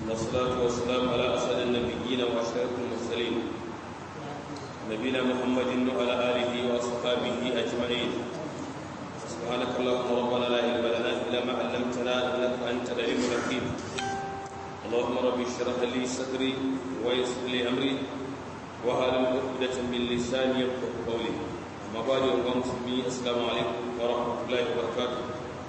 والصلاة والسلام على أسعد النبيين وأشرف المرسلين نبينا محمد وعلى آله وأصحابه أجمعين سبحانك اللهم ربنا لا علم لنا إلا ما علمتنا إنك أنت العليم الحكيم اللهم رب اشرح لي صدري ويسر لي أمري وهل عقدة من لساني يفقه قولي أما بعد يا مسلمين السلام عليكم ورحمة الله وبركاته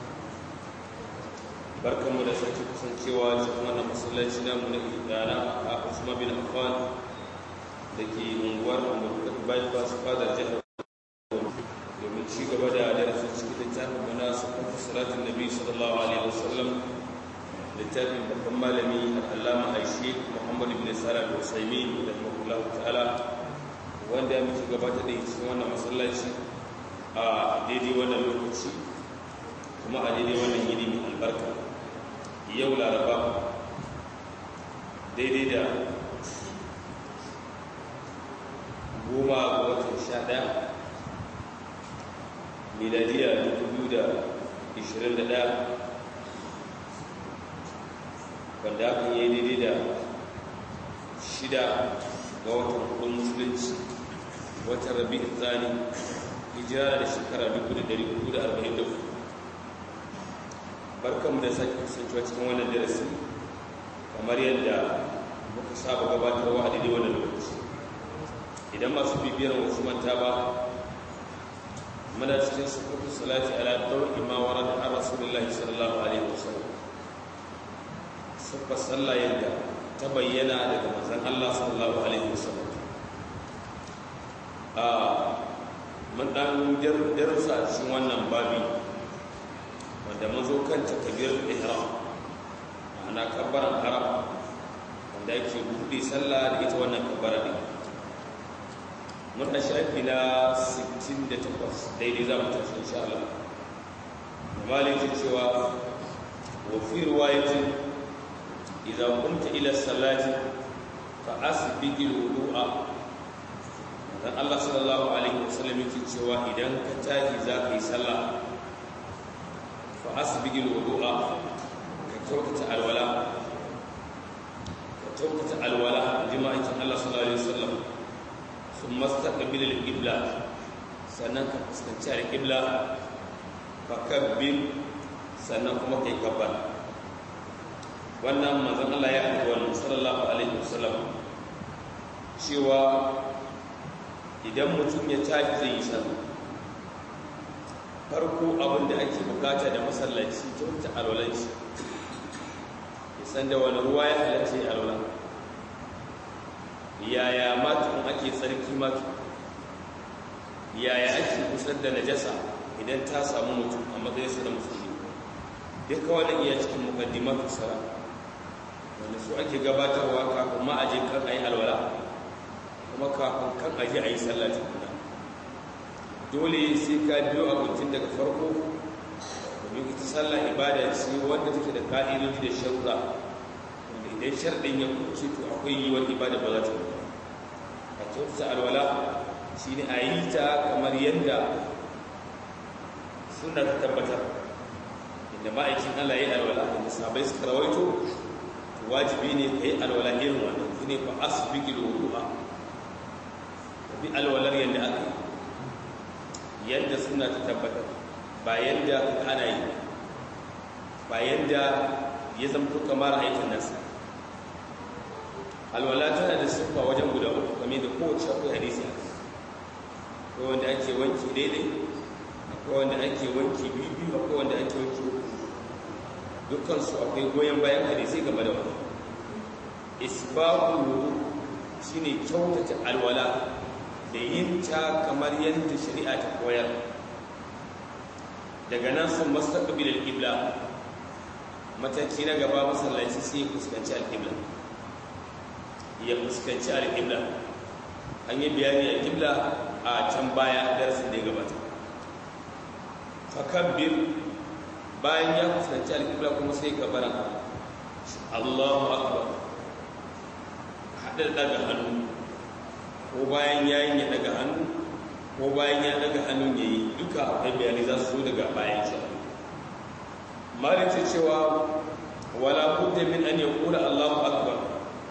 barkanmu da sake kasancewa cikin wannan masallaci namu na idana a Usman bin Affan da ke unguwar Amurka bypass fadar jihar domin ci gaba da darasin cikin littafin mana sufafin salatin nabi sallallahu alaihi wasallam littafin babban malami al'allama aishi muhammad ibn sara da usaimi da mahullahu ta'ala wanda ya mutu gabata da cikin wannan masallaci a daidai wannan lokaci kuma a daidai wannan yini mai albarka yau laraba daidai da goma ga watan sha ɗaya miladiya 2021 wanda hakan yi daidai da shida ga watan kudin musulunci watan rabi tsani hijira da shekara 1444 barkanmu da sake kasancewa cikin wannan darasi kamar yadda muka saba gabatarwa a daidai wannan lokaci idan masu bibiyar wasu manta ba muna cikin sufufin salati ala ɗauki ma warar an rasulullahi sallallahu alaihi wasallam sufa sallah yadda ta bayyana daga manzan Allah sallallahu alaihi wasallam a mun dan darussa a cikin wannan babi wanda mun zo kan takbir ihram ma'ana kabbaran haram wanda yake buɗe sallah da ita wannan kabbara din mun da shafi na 68 daidai za mu tafi insha Allah malikin cewa wa fi riwayatin idza qumta ila salati fa asbiqi al-wudu'a dan Allah sallallahu alaihi wasallam yake cewa idan ka tashi za ka yi sallah fa asbiqi al-wudu'a ka kyautata alwala ka kyautata alwala jima'in Allah sallallahu alaihi wasallam sun mastaqbil al-qibla sannan ka fuskanci al-qibla fa kabbir sannan kuma kai kabbar wannan manzon Allah ya faɗi wannan sallallahu alaihi wasallam cewa idan mutum ya tashi zai yi sallah farko abin da ake bukata da masallaci ta alwalanci ya san da wani ruwa ya halarci alwalan yaya matu ake tsarki matu yaya ake kusar da najasa idan ta samu mutum a matsayinsa da musulmi duka wani iya cikin mukaddimatu sara wanda su ake gabatarwa kafin ma aje kan ayi alwala kuma kafin kan aje ayi sallah tukuna dole sai ka biyo abincin daga farko domin ita sallah ibada ce wanda take da ka'idoji da sharuɗa wanda idan sharɗin ya kuce to akwai yiwuwar ibada ba za ta yi a kyautata alwala shi ne a yi ta kamar yadda suna ta tabbatar inda ma'aikin Allah ya yi alwala inda sabai suka rawaito wajibi ne ka yi alwala irin wannan shi ne fa asibiki da wudu'a ka bi alwalar yadda aka yi yadda suna ta tabbatar ba yadda ana yi ba yadda ya zamto kamar aikin nasa alwala tana da siffa wajen guda uku kame da kowace akwai hadisi a akwai wanda ake wanki daidai akwai wanda ake wanki biyu akwai wanda ake wanki uku dukkansu akwai goyon bayan hadisi game da wani isbahu shine kyautata alwala da yin ta kamar yadda shari'a ta koyar daga nan sun mastaqbil al-qibla mataki na gaba masallaci sai fuskanci al-qibla ya fuskanci al-qibla an yi bayani al-qibla a can baya darasin da ya gabata fakabbir bayan ya fuskanci al-qibla kuma sai kabara Allahu akbar hada daga hannu ko bayan yayin ya daga hannu ko bayan ya daga hannun yayi duka akwai bayanai za su zo daga bayan shi malice cewa wala budda min an yaqula Allahu akbar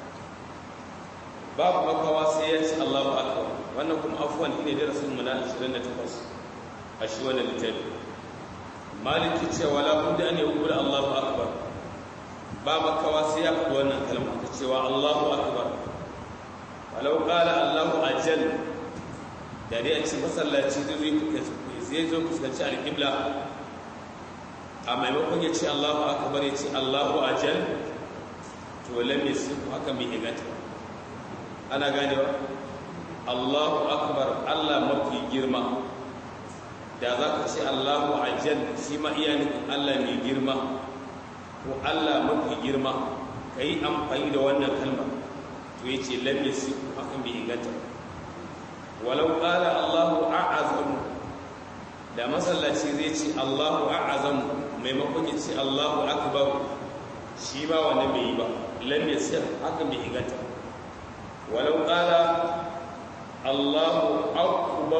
babu makawa sai ya ce Allahu akbar wannan kuma afwan ne darasin mu na 28 a shi wannan littafi maliki ce wala budda an yaqula Allahu akbar ba makawa sai ya faɗi wannan kalma ta cewa Allahu akbar walau qala Allahu ajal da dai a ce masallaci zai zai zo fuskanci alƙibla a maimakon ya ce Allahu akbar ya ce Allahu ajal to lam yasifu haka mai inganta ana ganewa Allahu akbar Allah mafi girma da za ka ce Allahu ajal shi ma iya nufin Allah mai girma ko Allah mafi girma ka yi amfani da wannan kalma to ya ce lam yasifu haka mai inganta walau qala Allahu a'azamu da masallaci zai ce Allahu a'azamu maimakon ya ce Allahu akbar shi ba wani bai yi ba lam yasir haka bai inganta walau qala Allahu akbar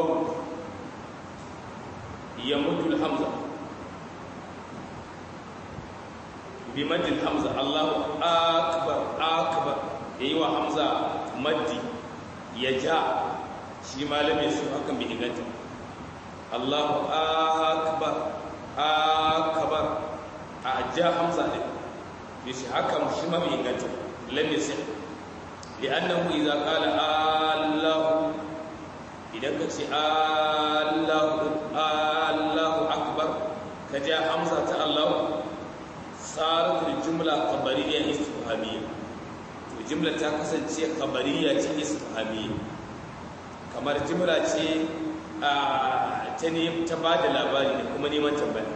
yamudu hamza bi madil hamza Allahu akbar akbar yayi wa hamza maddi ya ja shi ma lam yasir haka bai inganta Allahu akbar akbar a ja hamza ne yace haka shi ma bai inganta lam yasih li'annahu idza qala allahu idan ka ce allahu allahu akbar ka ja hamza ta allahu sarat jumla qabariyya istifhamiyya to jumla ta kasance qabariyya ce istifhamiyya kamar jumla ce ta ne ta ba da labari da kuma neman tambaya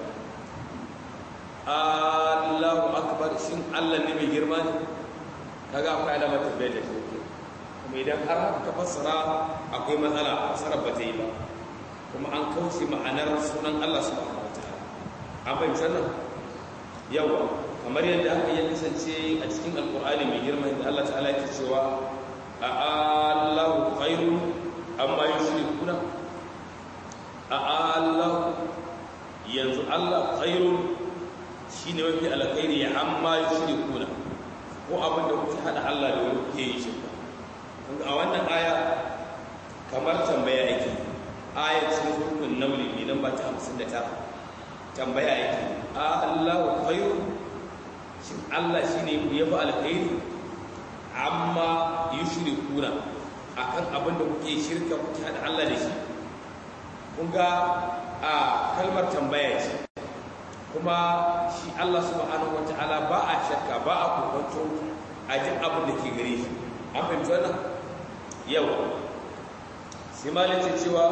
Allahu akbar shin Allah ne mai girma ne kaga akwai alama tambaya da shi kuma idan har haka ka fassara akwai matsala fassara ba ta yi ba kuma an kauce ma'anar sunan Allah subhanahu wataala an fahimci nan yawa kamar yadda aka yi kasance a cikin alkur'ani mai girma inda Allah ta'ala yake cewa a Allahu khairun amma yushrikuna a Allah yanzu Allah khairun shine mafi alkhairi ya amma yushrikuna ko abin da kuke hada Allah da wani kuke yi shirka a wannan aya kamar tambaya yake aya cikin surkun nauli mai namba ta 59 tambaya yake a Allah khairun shin Allah shine ya fi alkhairi amma yushrikuna akan abin da kuke shirka kuke hada Allah da shi kun ga a kalmar tambaya ce kuma shi Allah subhanahu wata'ala ba a shakka ba a kokonto a jin abin da ke gare shi an fahimci wannan yau sai malin ce cewa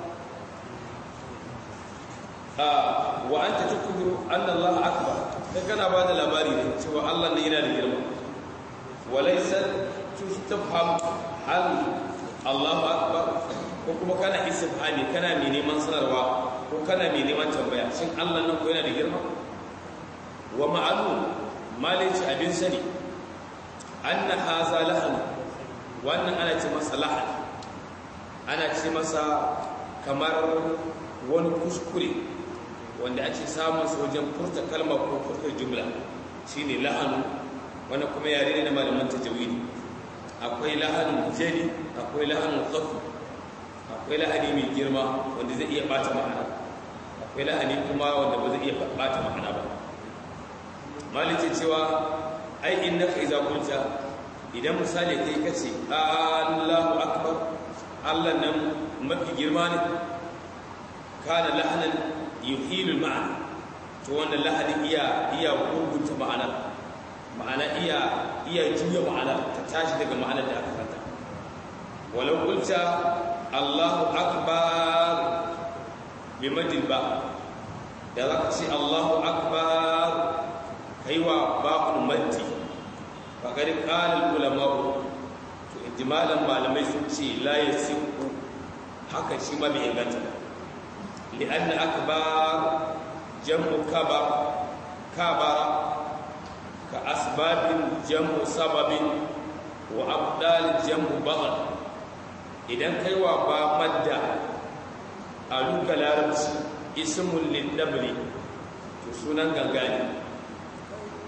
wa an ta tukuru an Allah akbar kai kana ba da labari ne cewa Allah ne yana da girma walaisa tustafham hal Allahu akbar ko kuma kana istifhami kana mai neman sanarwa ko kana mai neman tambaya shin Allah nan ko yana da girma wa ma'lum malici abin sani anna haza lahan wannan ana ce masa lahan ana ce masa kamar wani kuskure wanda ake samun su wajen furta kalma ko furta jumla shine lahanu wannan kuma yare ne na malaman tajawidi akwai lahanun jali akwai lahanun khafi akwai lahani mai girma wanda zai iya bata ma'ana akwai lahani kuma wanda ba zai iya bata ma'ana ba malice cewa ai innaka idza qulta idan misali kai kace Allahu akbar Allah nan mafi girma ne kana lahanan yuhilul ma'ana to wannan lahani iya iya gurgunta ma'ana ma'ana iya iya juya ma'ana ta tashi daga ma'anar da aka fata walau qulta Allahu akbar bi madil ba da zaka ce Allahu akbar kaiwa ba'ul maddi fa qad qala al ulama to ijmalan malamai sun ce la yasiku haka shi ma bai inganta li'anna akbar jam'u kabar kabara ka asbabin jam'u sababin wa abdal jam'u baghal idan kaiwa ba madda a duka larabci ismun lindabri to sunan gangane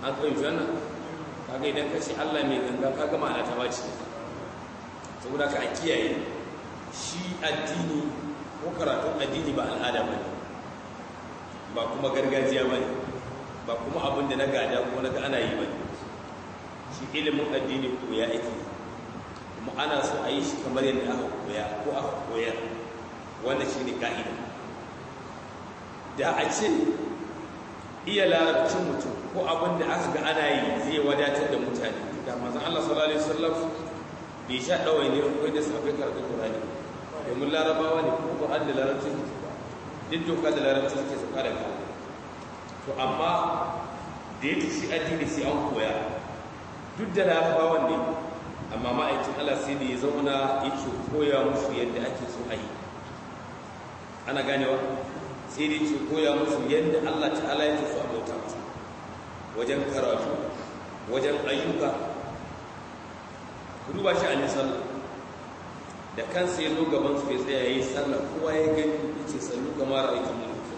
an fahimci wannan kaga idan ka ce Allah mai ganga kaga ma'ana ta bace saboda ka a kiyaye shi addini ko karatun addini ba al'ada ba ne ba kuma gargajiya ba ne ba kuma abin da na gada ko na ga ana yi ba ne shi ilimin addini koya ake kuma ana so a yi shi kamar yadda aka koya ko aka koyar wanda shi ne ka'ida da a ce iya larabcin mutum ko abin da aka ga ana yi zai wadatar da mutane da mazan Allah sallallahu alaihi wasallam bai sha ɗawai ne ko da sabai karatu Qur'ani domin larabawa ne ko Qur'an da larabcin duk doka da larabcin suke sauka da ka to amma da yake shi addini sai an koya duk da larabawan ne amma ma'aikin Allah sai da ya zauna yake koya musu yadda ake so a yi ana ganewa sai da yake koya musu yadda Allah ta'ala yake so a bauta masa wajen karatu wajen ayyuka ku duba shi a sallah da kansa ya zo gaban su ya tsaya ya yi sallah kowa ya gani ya ce sallu kamar aikin mulki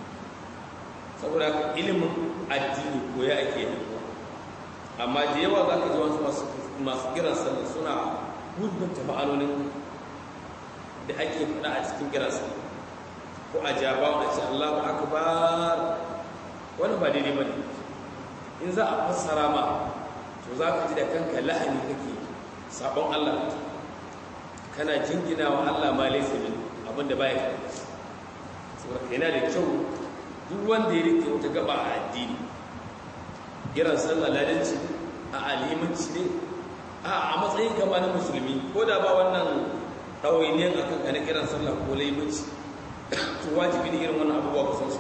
saboda haka ilimin addini koya ake yi amma da yawa za ka ji wasu masu kiran sallah suna gudunta ma'anonin da ake faɗa a cikin kiran sallah ko a jaba a ce Allahu akbar wani ba daidai bane in za a fassara ma to za ka ji da kanka lahani kake sabon Allah kana jingina wa Allah ma laysa min abinda baya kai saboda yana da kyau duk wanda ya rike wata gaba a addini kiran sallah ladanci a alimanci ne a a matsayin kama na musulmi ko da ba wannan ɗawainiyar akan ka na kiran sallah ko laimanci to wajibi ne irin wannan abubuwa kusan su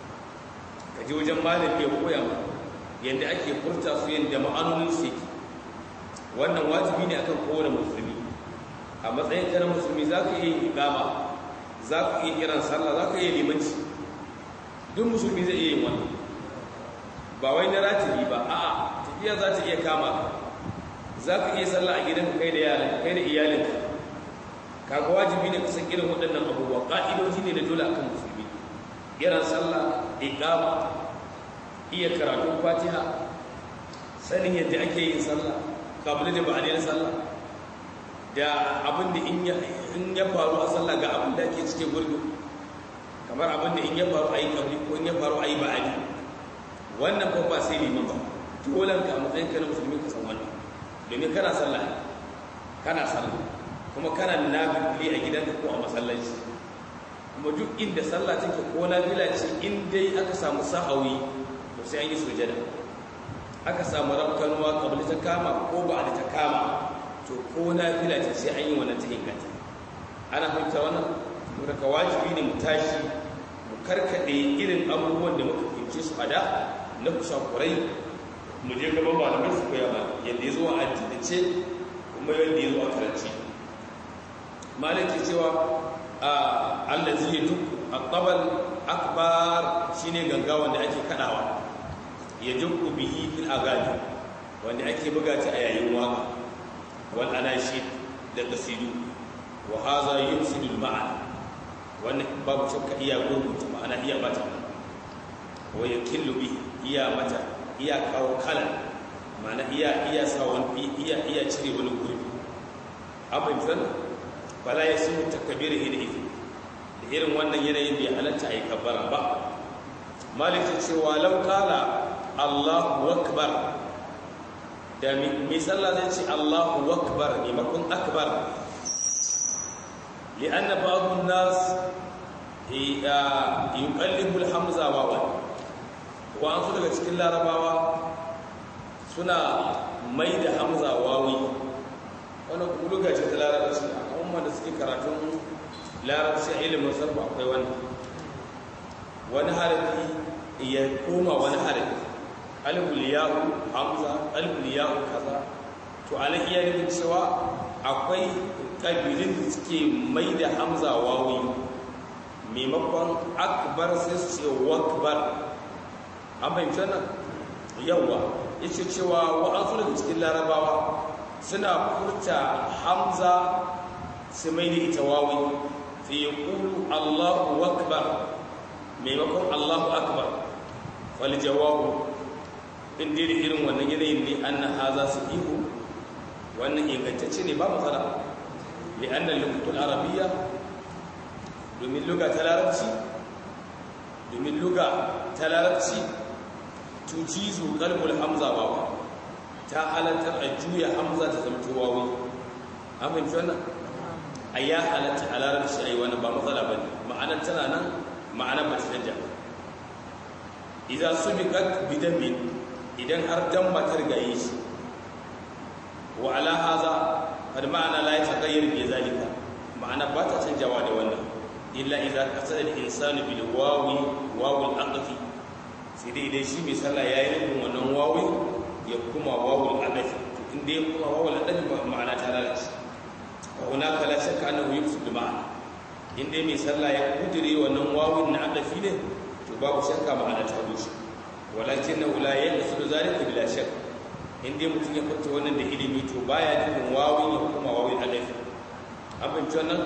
ka je wajen malami ya koya ma yadda ake furta su yadda ma'anonin su yake wannan wajibi ne akan kowane musulmi a matsayin ka na musulmi za ka iya iqama za ka iya kiran sallah za ka iya limanci duk musulmi zai iya yin wannan ba wai na ratibi ba a'a tafiya za ta iya kama ka za ka iya sallah a gidanka kai da yaran kai da iyalinka kaga wajibi ne kusan irin waɗannan abubuwa ƙa'idoji ne da dole akan musulmi irin sallah iqama iya karatun fatiha sanin yadda ake yin sallah kabila da ba'adai na sallah da abin da in ya faru a sallah ga abin da ake cike gurbi kamar abin da in ya faru a yi kabli ko in ya faru a yi ba'adi wannan fa ba sai liman ba dolan ka a matsayin ka na musulmi ka san wannan domin kana sallah kana sallah kuma kana nafili a gidanka ko a masallaci kuma duk inda sallah take ko nafila ce in dai aka samu sahawi to sai an yi sujada aka samu rabkanuwa kabli ta kama ko ba da ta kama to ko nafila ce sai an yi wannan ta inganta ana fahimta wannan daga wajibi ne mu tashi mu karkade irin abubuwan da muka fince su a da na kusakurai mu je gaban malamai su koya ba yadda ya zo a addinace kuma yadda ya zo a karanci malaki cewa a allazi ya duk aqbal akbar shine ganga wanda ake kadawa ya dukku bihi fil agani wanda ake buga ta a yayin waka wal anashid da qasidu wa hadha yufsidu al ma'ana wannan babu shakka iya gurgunta ma'ana iya bata wa yakillu bi iya mata iya kawo kala ma'ana iya iya sa wani iya iya cire wani gurbi abin zan fala yasimu takbir ila ifi da irin wannan yanayin bai halatta ayi kabbara ba malik ta ce walau kala Allahu akbar da mai sallah zai ce Allahu akbar maimakon akbar لأن بعض الناس يقلب الحمزة واوا وأن su daga cikin larabawa suna mai da hamza wawi wani kuluga ce ta larabci a umar da suke karatun larabci a ilimin sarfa akwai wani wani harafi ya koma wani harafi aliful yahu hamza aliful yahu kaza to anan iya nufin cewa akwai ƙabilun da suke mai da hamza wawi maimakon akbar sai su ce wakbar an fahimci nan yawa ya ce cewa wa'ansu daga cikin larabawa suna furta hamza su mai da ita wawi fi yi ƙulu allahu wakbar maimakon allahu akbar wal jawabu in dai da irin wannan yanayin ne an na haza su ihu wannan ingantacce ne ba matsala li'annan lugatul arabiyya domin luga ta larabci domin luga ta larabci tujizu qalbul hamza wawa ta halartar a juya hamza ta zama wawi an fahimci wannan a ya halatta a larabci a yi wannan ba matsala ba ne ma'anar tana nan ma'anar ba ta canja idan su bi bidamin idan har dan matar gaye shi wa ala haza kad ma'ana la yataghayyar bi zalika ma'ana ba ta canjawa da wannan illa idza qasada al-insanu bil wawi wawu al-aqfi sai dai idan shi mai sallah yayi nufin wannan wawi ya kuma wawu al-aqfi to inda ya kuma wawu al-aqfi ma'ana ta lalace wa hunaka la shakka annahu yufsid ma'ana inda mai sallah ya kudire wannan wawun na aqfi ne to babu shakka ma'ana ta rushe walakin la yaqsidu zalika bila shakk inda mutum ya furta wannan da ilimi to baya nufin wawin ya kuma wawin adafi abin wannan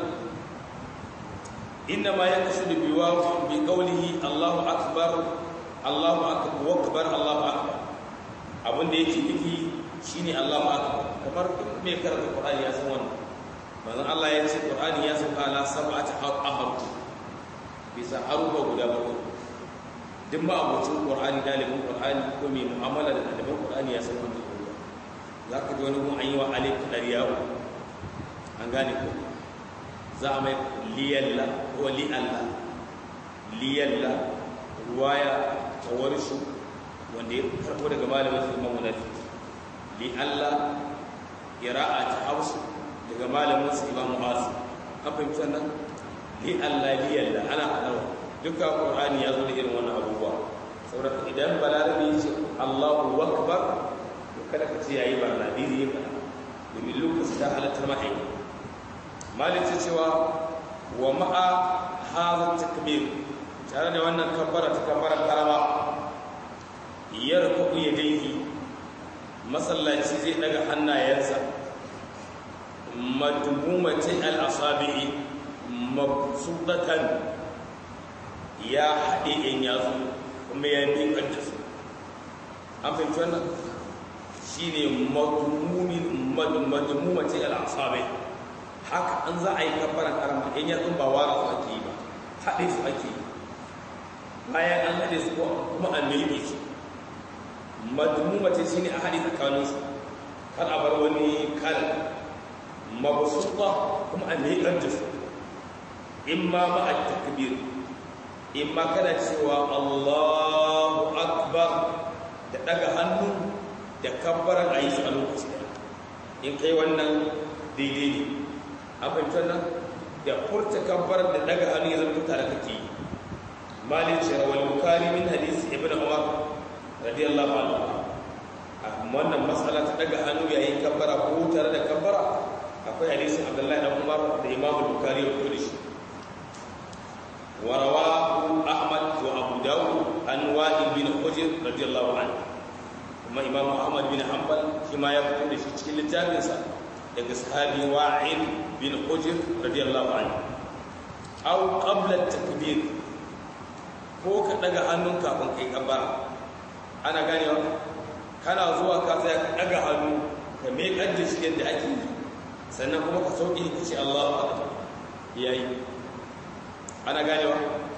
inna ma yaqsidu bi waw bi qawlihi Allahu akbar Allahu akbar Allahu akbar abin da yake nufi shine Allahu akbar kamar mai karanta Qur'ani ya san wannan manzon Allah ya ce Qur'ani ya sauka ala sab'ati ahad bisa harufa guda bakwai duk ma abocin ƙwar'ani dalibin ƙwar'ani ko mai mu'amala da ɗaliban ƙwar'ani ya san wanda ruwa za ka ji wani gun an yi wa alif ɗariyawa an gane ko za a mai liyalla ko li'alla liyalla ruwaya ta warshu wanda ya karɓo daga malamin su imamu nafi li'alla ƙira'a ta hausu daga malamin su imamu asu an fahimci wannan li'alla liyalla ana haɗarwa duka ƙur'ani ya zo da irin wannan abubuwa saboda idan balarabi ya ce allahu akbar to kada ka ce yayi barna diri ya faɗa domin lokaci ta halatta ma'aiki malik ce cewa wa ma'a hadha takbir tare da wannan kabbara ta kabbara karama yarku yadayhi masallaci zai daga hannayensa madmumati al-asabi'i mabsudatan ya haɗe in yatsu kuma ya miƙar da su an fahimci wannan shi ne madummace al'asabai haka an za a yi kabbaran karama in yatsun ba wara su ake yi ba haɗe su ake yi bayan an haɗe su kuma an miƙe su madummace shi ne a haɗe tsakaninsu kar a bar wani kalan mabasuɗa kuma a miƙar da su in ma ma'a takbir in ma kana cewa Allahu Akbar da daga hannu da kabbaran a yi su a lokaci ɗaya in kai wannan daidai ne an fahimci wannan da furta kabbaran da daga hannu ya zama tare kake yi malin shirawar bukari min hadisi ibn umar radiyallahu anhu a wannan matsala ta daga hannu yayin kabbara ko tare da kabbara akwai hadisin abdullahi dan umar da imamu bukari ya fito da shi ورواه أحمد وأبو داود عن وائل بن حجر رضي الله عنه ثم إمام أحمد بن حنبل فيما يقول في تشكيل التابعة daga sahabi wa'il bin hujr radiyallahu anhu aw qabla at-takbir ko ka daga hannun kafin kai kabbara ana ganewa kana zuwa ka tsaya ka daga hannu ka me kadda shi yadda ake yi sannan kuma ka sauke ka ce Allahu akbar yayi ana ganewa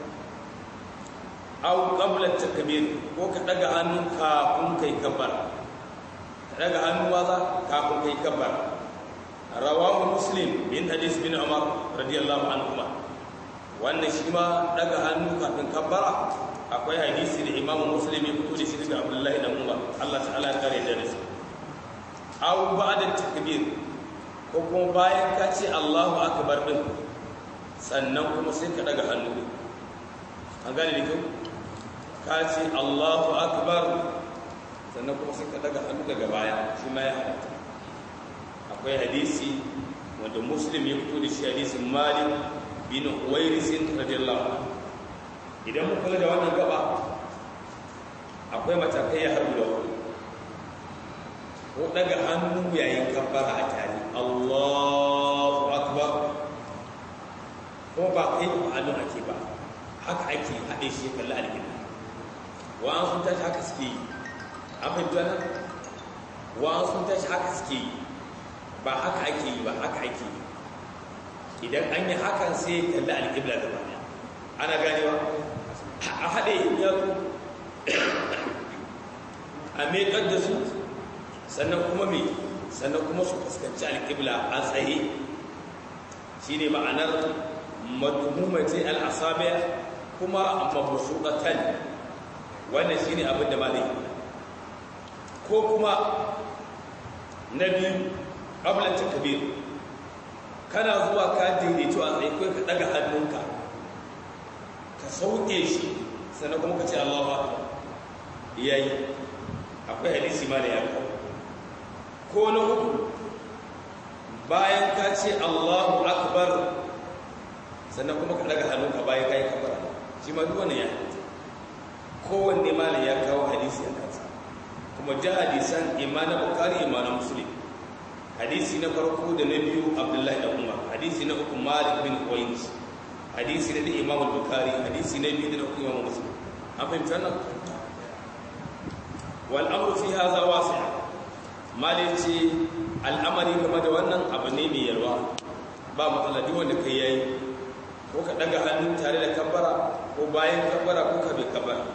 aw qabla takbir ko ka daga hannu kafin kai kabbar ka daga hannu waza kafin kai kabbar rawahu muslim min hadis bin umar radiyallahu anhu wannan shi ma daga hannu kafin kabbara akwai hadisi da imam muslim ya fito da shi daga abdullahi dan umar Allah ta'ala ya kare da shi aw ba'da takbir ko kuma bayan ka ce Allahu akbar din sannan kuma sai ka daga hannu an gane da kyau ka ce allahu akbar sannan kuma sai ka daga hannu daga baya shi ma ya halatta akwai hadisi wanda muslim ya fito da shi hadisin malik bin huwairisin radiyallahu idan mu kula da wannan gaba akwai matakai ya harbu da wani ko daga hannu yayin kabbara a tare allahu akbar kuma ba kai ba hannu ake ba haka ake haɗe shi kalli alƙibla wa an sun tashi haka suke yi an fahimta nan wa sun tashi haka suke yi ba haka ake yi ba haka ake yi idan an yi hakan sai kalli alƙibla da baya ana ganewa a haɗe yatsu a meƙar da su sannan kuma mai sannan kuma su fuskanci alƙibla a tsaye shi ne ma'anar madumumati al'asabe kuma mabusuɗatan wannan shi ne abin da ba zai ko kuma na biyu ƙablacin kabir kana zuwa ka daidaito a tsaye kai ka ɗaga hannunka ka sauke shi sannan kuma ka ce allahu akbar yayi akwai hadisi ma da ya kawo ko na uku bayan ka ce allahu akbar sannan kuma ka daga hannunka bayan ka yi kabara shi ma duk wani ya kowanne ma da ya kawo hadisi a kansa kuma da hadisan imana bukari imana musulun hadisi na farko da na biyu abdullahi da umar hadisi na uku malik bin qais hadisi na da imam bukari hadisi na biyu da na uku imam muslim an fahimci wannan wal'amur fi haza wasi malin ce al'amari game da wannan abu ne mai yalwa ba matsala duk wanda kai yayi ko ka daga hannu tare da kabbara ko bayan kabbara ko ka bai kabbara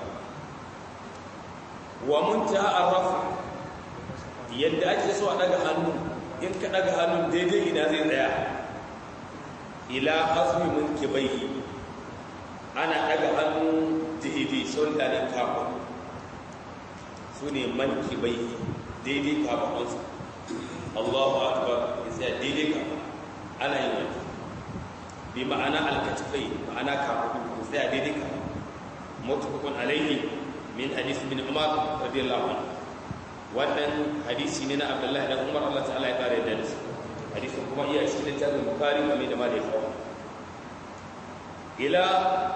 wa munta arrafa yadda ake so a daga hannu in ka daga hannun daidai ina zai tsaya ila azmi mun kibaihi ana daga hannu daidai son da ne kafin su ne manki bai daidai kafafunsa allahu akbar ya tsaya daidai kafa ana yin wani bi ma'ana alkatifai ma'ana kafafun ya tsaya daidai kafa mutukun alaihi min hadisi bin umar radiyallahu anhu wannan hadisi ne na abdullahi dan umar allah ta'ala ya kare da su hadisin kuma iya cikin littafin bukari kamar da ma da ya kawo ila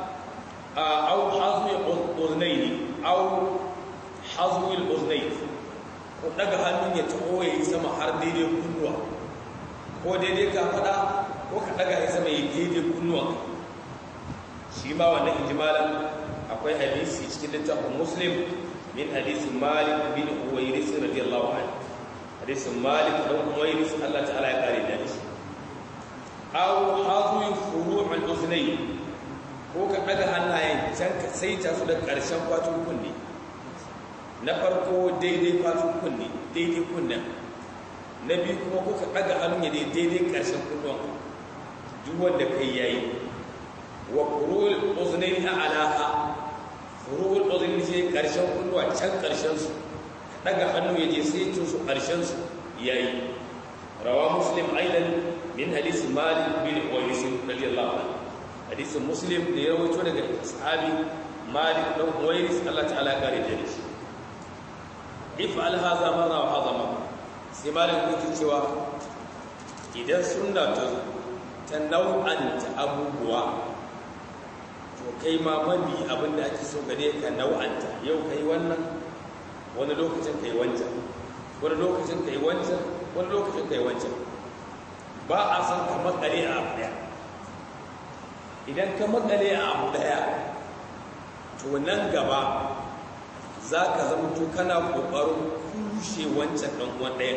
au hazmi uznaini au hazwil uznai ko daga hannun ya taho ya yi sama har daidai kunnuwa ko daidai ka fada ko ka daga ya sama ya daidai kunnuwa shi ma wannan ijimalan akwai hadisi cikin littafin muslim min hadisi malik bin uwairis radiyallahu anhu hadisin malik dan uwairis Allah ta'ala ya kare da shi aw hazwi furu'ul uznai ko ka daga hannayen can ka saita su da karshen fatun kunne na farko daidai fatun kunne daidai kunnen na biyu kuma kuka ɗaga hannun ya daidai ƙarshen kunnuwan duk wanda kai yayi wa furu'ul uznaini alaha furu'ul uznaini ce ƙarshen kunnuwa can ƙarshen su ɗaga hannu ya je sai tun su ƙarshen su yayi rawa muslim aidan min hadisi malik bin uwais radiyallahu anhu hadisin muslim da ya rawaito daga sahabi malik dan uwais Allah ta'ala ya kare da shi if'al hadha marra wa hadha marra sai malik yake cewa idan sunna ta ta nau'anta abubuwa to kai ma mabi abinda ake so gare ka nau'anta yau kai wannan wani lokacin kai wancan wani lokacin kai wancan wani lokacin kai wancan ba a san ka makare a abu daya idan ka makare a abu daya to nan gaba za ka zama to kana ƙoƙarin kushe wancan ɗan uwan ɗaya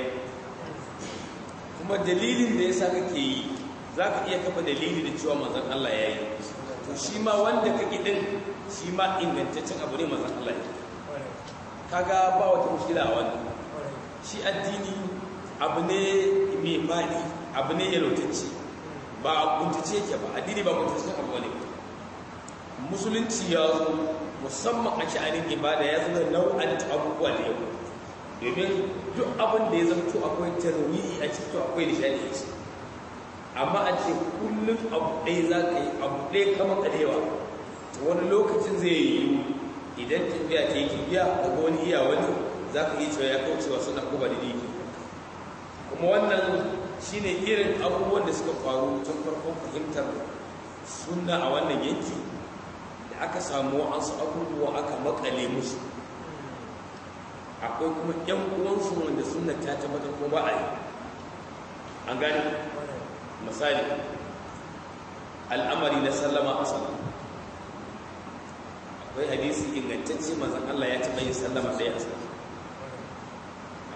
kuma dalilin da ya sa kake yi za ka iya kafa dalili da cewa manzan Allah ya yi to shi ma wanda ka ɗin shi ma ingantaccen abu ne manzan Allah ya kaga ba wata mushkila a wannan shi addini abu ne mai faɗi abu ne yalotacce ba a kuntace ke ba addini ba kuntace abu ne musulunci ya zo musamman a sha'anin ibada ya zama nau'an abubuwa da yau domin duk abin da ya zamto akwai tarwiyi a cikin akwai nishadi a ciki amma a ce kullum abu ɗaya za ka yi abu ɗaya kama ƙarewa wani lokacin zai yi idan tafiya ta yi tafiya daga wani iya wani za ka yi cewa ya kaucewa suna kuma da diki kuma wannan shine irin abubuwan da suka faru tun farkon fahimtar sunna a wannan yanki da aka samu wa'ansu abubuwa aka makale musu akwai kuma yan uwansu wanda sunna ta tabbatar ko ba a yi an gani misali al'amari na sallama a sallama akwai hadisi ingantacce manzon Allah ya taɓa yin sallama ɗaya a sallama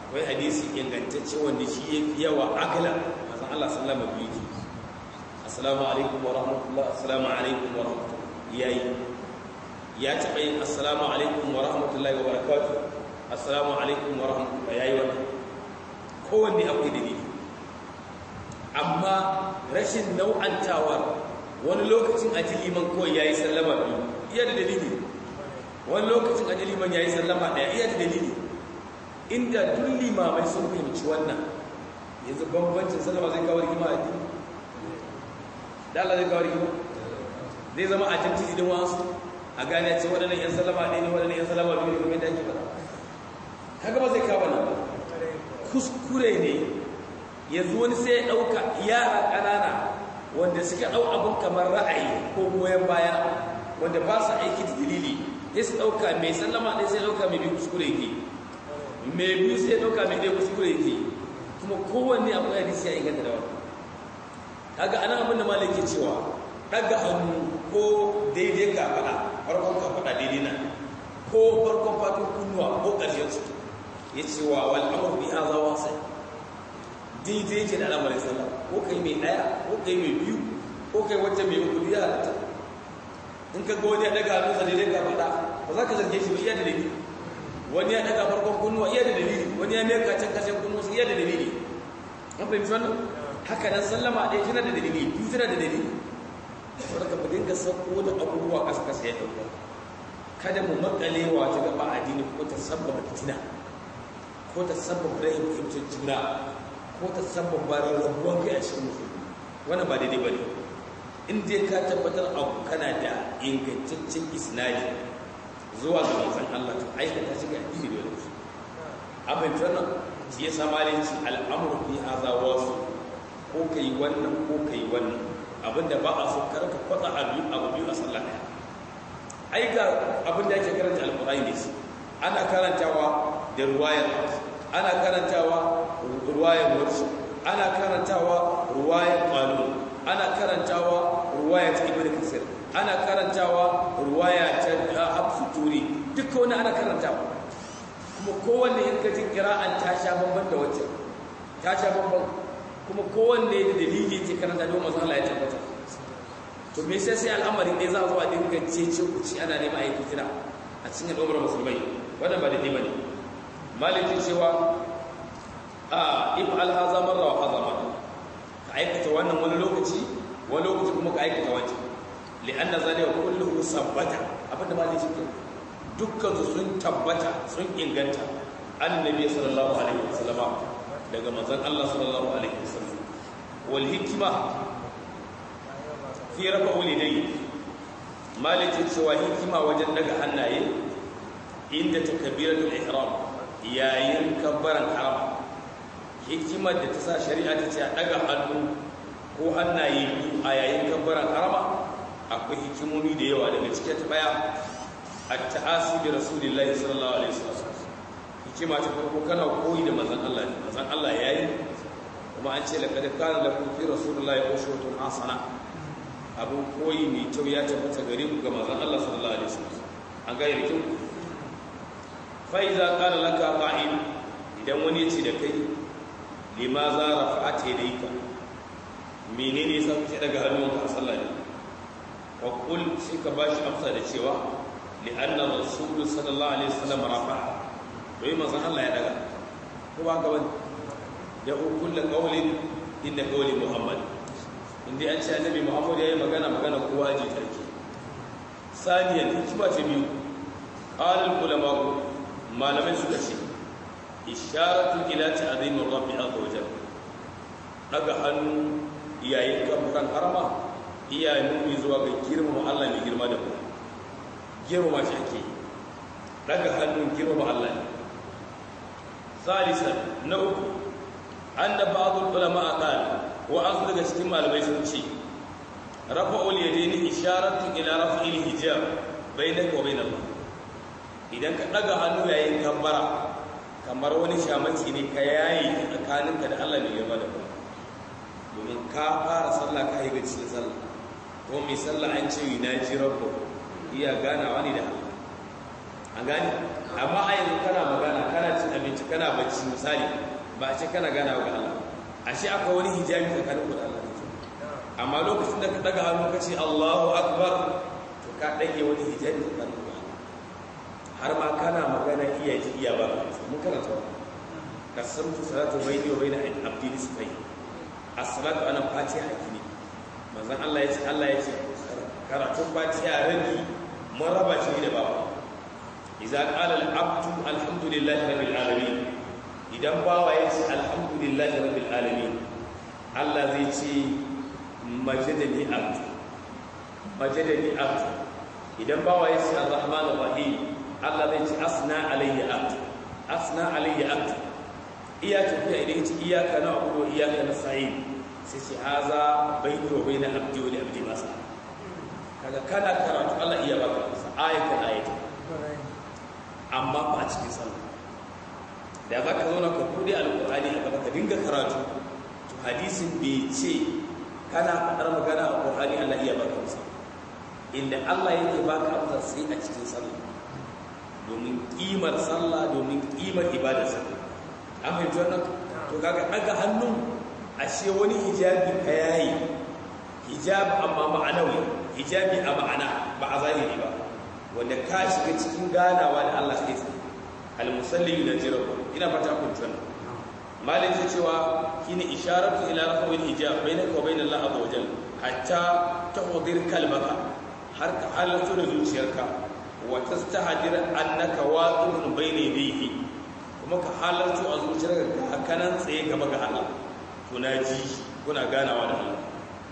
akwai hadisi ingantacce wanda shi ya fi yawa akala mazan Allah sallama biyu ke assalamu alaikum wa rahmatullah assalamu alaikum wa rahmatullah yayi ya taɓa yin assalamu alaikum wa rahmatullahi wa barakatuh assalamu alaikum wa rahmatullah yayi wannan kowanne akwai dalili amma rashin nau'antawar wani lokacin a liman kawai ya yi sallama biyu iya da dalili wani lokacin a liman ya yi sallama ɗaya iya da dalili inda duk limamai sun fahimci wannan yanzu bambancin sallama zai kawo rigima a dini da Allah zai kawo rigima zai zama a jamci idin wasu a gane ce waɗannan 'yan sallama ɗaya ne waɗannan 'yan sallama biyu ne kuma yadda ake faɗa haka ba zai kawo nan kuskure ne yanzu wani sai ya ɗauka yara ƙanana wanda suka ɗau abin kamar ra'ayi ko goyon baya wanda ba su aiki da dalili ya su ɗauka mai sallama ɗaya sai ɗauka mai biyu kuskure yake mai biyu sai ɗauka mai ɗaya kuskure yake kuma kowanne akwai hadisi ya inganta da wani kaga ana abin da malam ke cewa ɗaga hannu ko daidai ka faɗa farkon ka faɗa daidai nan ko farkon fatun kunnuwa ko ƙarshen su ya ce wa wal'amur bi haza wasai daidai ke da al'amarin sallah ko kai mai ɗaya ko kai mai biyu ko kai wacce mai uku ya halatta in ka ga wani ya daga hannunsa daidai ka faɗa ba za ka zarge shi ba iya da dalili wani ya daga farkon kunnuwa iya da dalili wani ya meka can kashin kunnuwa iya da dalili an fahimci wannan haka nan sallama ɗaya tana da dalili biyu tana da dalili saboda ka dinga sauko da abubuwa ƙasa ƙasa ya ɗauka kada mu makalewa ta gaba addini ko ta sabbaba fitina ko ta sabbaba rahin fahimtar juna ko ta sabbaba rabuwan kai a cikin musulmi wannan ba daidai ba ne in dai ka tabbatar abu kana da ingantaccen isnadi zuwa ga manzon Allah to aikata shi ga addini da wani abin wannan shi ya sama ne ci al'amuru fi hadha wasu ko kai wannan ko kai wannan abinda ba a so karka kwatsa abu abu biyu a sallah daya ai ga abin da ake karanta alqur'ani ne ana karantawa da ruwayar ana karantawa ruwayar warshi ana karantawa ruwayar qalun ana karantawa ruwayar ibn kasir ana karantawa ruwaya ta hafsu turi duka wani ana karantawa kuma kowanne in ka ji kira'an ta sha bamban da wacce ta sha bamban kuma kowanne da dalili ce karanta don masu Allah ya tabbata to me sai sai al'amarin ne za zuwa dinga cece kuci ana nema a yi fitina a cikin al'ummar musulmai wannan ba da ne bane malikin cewa a if alhaza marra wa haza marra ka aikata wannan wani lokaci wani lokaci kuma ka aikata wancan li'anna zalika kulluhu sabbata abinda ma zai cikin dukkan su sun tabbata sun inganta annabi sallallahu alaihi wasallam daga manzon Allah sallallahu alaihi wasallam wal hikma fi rafa walidai malikin cewa hikima wajen daga hannaye inda takbiratul ihram yayin kabbaran haram hikimar da ta sa shari'a ta ce a daga hannu ko hannaye biyu a yayin kabbaran harama akwai hikimomi da yawa daga cikin ta baya at-ta'asi bi rasulillahi sallallahu alaihi wasallam hikima ta farko kana koyi da manzon Allah ne manzon Allah yayi kuma an ce laqad kana lakum fi rasulillahi uswatun hasana abun koyi mai kyau ya tabbata gare ku ga manzon Allah sallallahu alaihi wasallam an ga yarkin fa iza qala laka qa'id idan wani ya ce da kai limaza rafa'at yadayka menene yasa kake daga hannunka a sallah ne wa qul sai ka bashi amsa da cewa li anna rasul sallallahu alaihi wasallam rafa'a wai manzon Allah ya daga ko ba ga wani ya kullu qawlin inna qawli muhammad inda an ce annabi muhammad yayi magana magana kowa ji tarki saniyan hikima ce biyu qala al ulama malamai suka ce isharatu ila ta'zimir rabbi azza wajal daga hannu yayin kafuran harama iya nuni zuwa ga girmama Allah mai girma da ku girmama shi ake daga hannun girmama Allah ne salisan na uku anna ba'dul ulama qala wa an daga cikin malamai sun ce rafa'ul yadaini isharatu ila raf'il hijab bainaka wa bainallah idan ka daga hannu yayin kabbara kamar wani shamaki ne ka yayi tsakaninka da Allah mai girma da ku domin ka fara sallah ka yi gaci sallah ko mai sallah an ce na ji rabbo iya ganawa ne da Allah an gani amma a yanzu kana magana kana cin abinci kana bacci misali ba a ce kana gana wa Allah ashe aka wani hijabi tsakanin ku da Allah amma lokacin da ka daga hannu ka ce Allahu akbar to ka dage wani hijabi tsakanin ku da Allah har ma kana magana iya ji iya ba mun karanta kasamtu salatu bayni wa bayna abdi nisfai as-salatu ana fatiha hakini manzon Allah ya ce Allah ya ce karatun fatiha rabi mun raba shi da babu idza qala al-abdu alhamdulillahi rabbil alamin idan bawa ya ce alhamdulillahi rabbil alamin Allah zai ce majadani abdu majadani abdu idan bawa ya ce arrahmanir rahim Allah zai ce asna alayya abdu asna alayya abdu iya tafiya idan ya ce iyaka na abudu wa iyaka na sa'in sai ce haza bayni wa bayna abdi wa li abdi masa kaga kana karatu Allah iya baka masa ayatan ayatan amma ba cikin sallah da za ka zauna ka bude alƙur'ani a gaba ka dinga karatu to hadisin bai ce kana faɗar magana a ƙur'ani Allah iya baka masa inda Allah yake baka amsa sai a cikin sallah domin ƙimar sallah domin ƙimar ibadar sallah an fahimci wannan to kaga daga hannun ashe wani hijabi ka yayi hijabi amma ma'anawi hijabi a ma'ana ba a zahiri ba wanda ka shiga cikin ganawa da Allah kai tsaye al-musalli yunajirahu ina fata kun tuna malin ce cewa shine isharatu ila rafa'il hijab bainaka wa bainal Allah azza wajal hatta tahdir kalmaka har ka halarta da zuciyarka wa tastahdir annaka waqifun bayna yadayhi kuma ka halarta a zuciyarka ka kanan tsaye gaba ga Allah tunaji kuna ganawa da Allah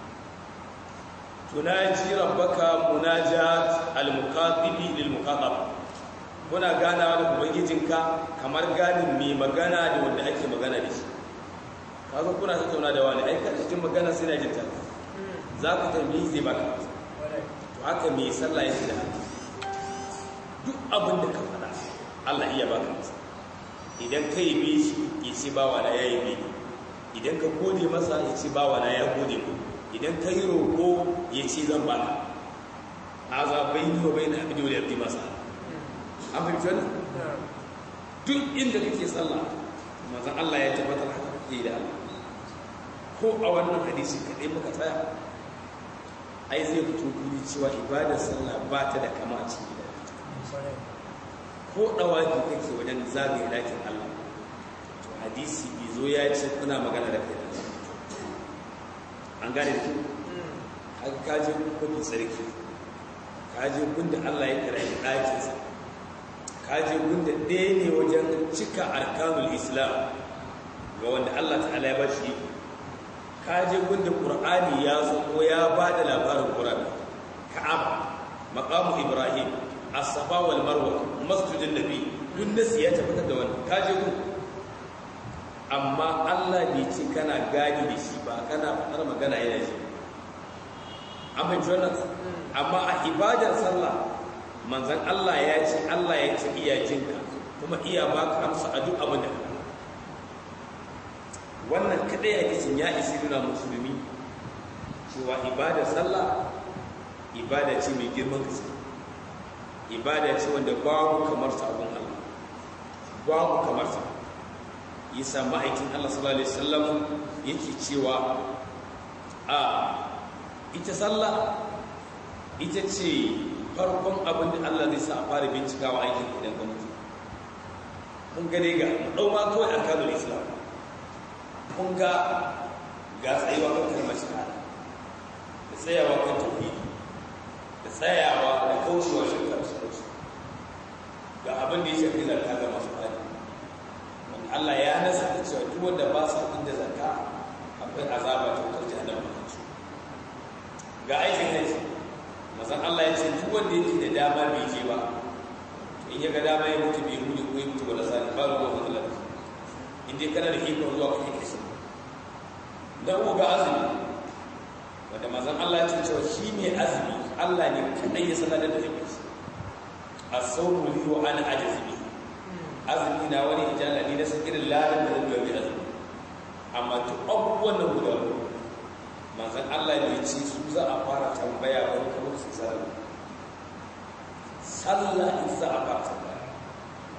tunaji rabbaka munajat al-muqatibi lil muqatab kuna ganawa da ubangijinka kamar ganin mai magana da wanda ake magana da shi kaga kuna tattauna da wani aika cikin magana sai na jin ta za ku tambayi zai baka to haka mai sallah yake da duk abin da ka faɗa Allah iya baka masa idan ka yi bi shi ya ce bawa na ya yi bi idan ka gode masa ya ce bawa na ya gode mu idan ka yi roƙo ya ce zan baka haza bayni wa bayna abdi wa abdi masa an fahimci wannan duk inda kake sallah manzon Allah ya tabbatar haka kake da Allah ko a wannan hadisi kadai muka tsaya ai zai fito guri cewa ibadar sallah ba ta da kama a cikin gida ko dawaki kake wajen zagaye dakin Allah to hadisi bizo ya ce kuna magana da kai an gane da haka kaje kuma tsarki kaje gunda Allah ya kira ɗakinsa kaje gunda ɗaya ne wajen cika arkanul islam ga wanda Allah ta'ala ya ba shi kaje gunda qur'ani ya zo ko ya ba da labarin qur'ani ka'ab maqamu ibrahim as-safa wal marwa masjidun nabi duk nasi ya tabbatar da wannan kaje gun amma Allah bai ce kana gani da shi ba kana faɗar magana yana ji an fahimci wannan amma a ibadar sallah manzan Allah ya ce Allah ya ce iya jinka kuma iya baka amsa a duk abin da wannan kadai ya kisin ya isi nuna musulmi cewa ibadar sallah ibada ce mai girman gaske ibada ce wanda babu kamar sa abun Allah babu kamar sa yasa ma'aikin Allah sallallahu alaihi wasallam yake cewa a ita sallah ita ce farkon abin da Allah zai sa a fara bincikawa aikin idan ka mutu kun ga dai ga dau ma kawai arkanul islam kun ga ga tsayuwa kan kalmar shahada da tsayawa kan tauhidi da tsayawa da kaucewa shirka da sauransu ga abin da ya shafi zakka ga masu fadi wanda Allah ya nasa da cewa duk wanda ba sa inda zakka akwai azaba ta wutar jahannama kan su ga aikin haji mazan Allah ya ce duk wanda yake da dama bai je ba in ya ga dama ya mutu bai hudu ko ya mutu wala sani ba ruwa matsalar in dai kana da ikon zuwa kake kisa da uku ga azumi wanda mazan Allah ya ce cewa shi ne azumi Allah ne kadai ya sanar da yake shi as-sawmu li wa ana ajzi azumi na wani ijala ne na san irin ladan da zai yi azumi amma duk abubuwan nan guda uku manzan Allah ne ce su za a fara tambaya wani kamar su sallah sallah in za a fara tambaya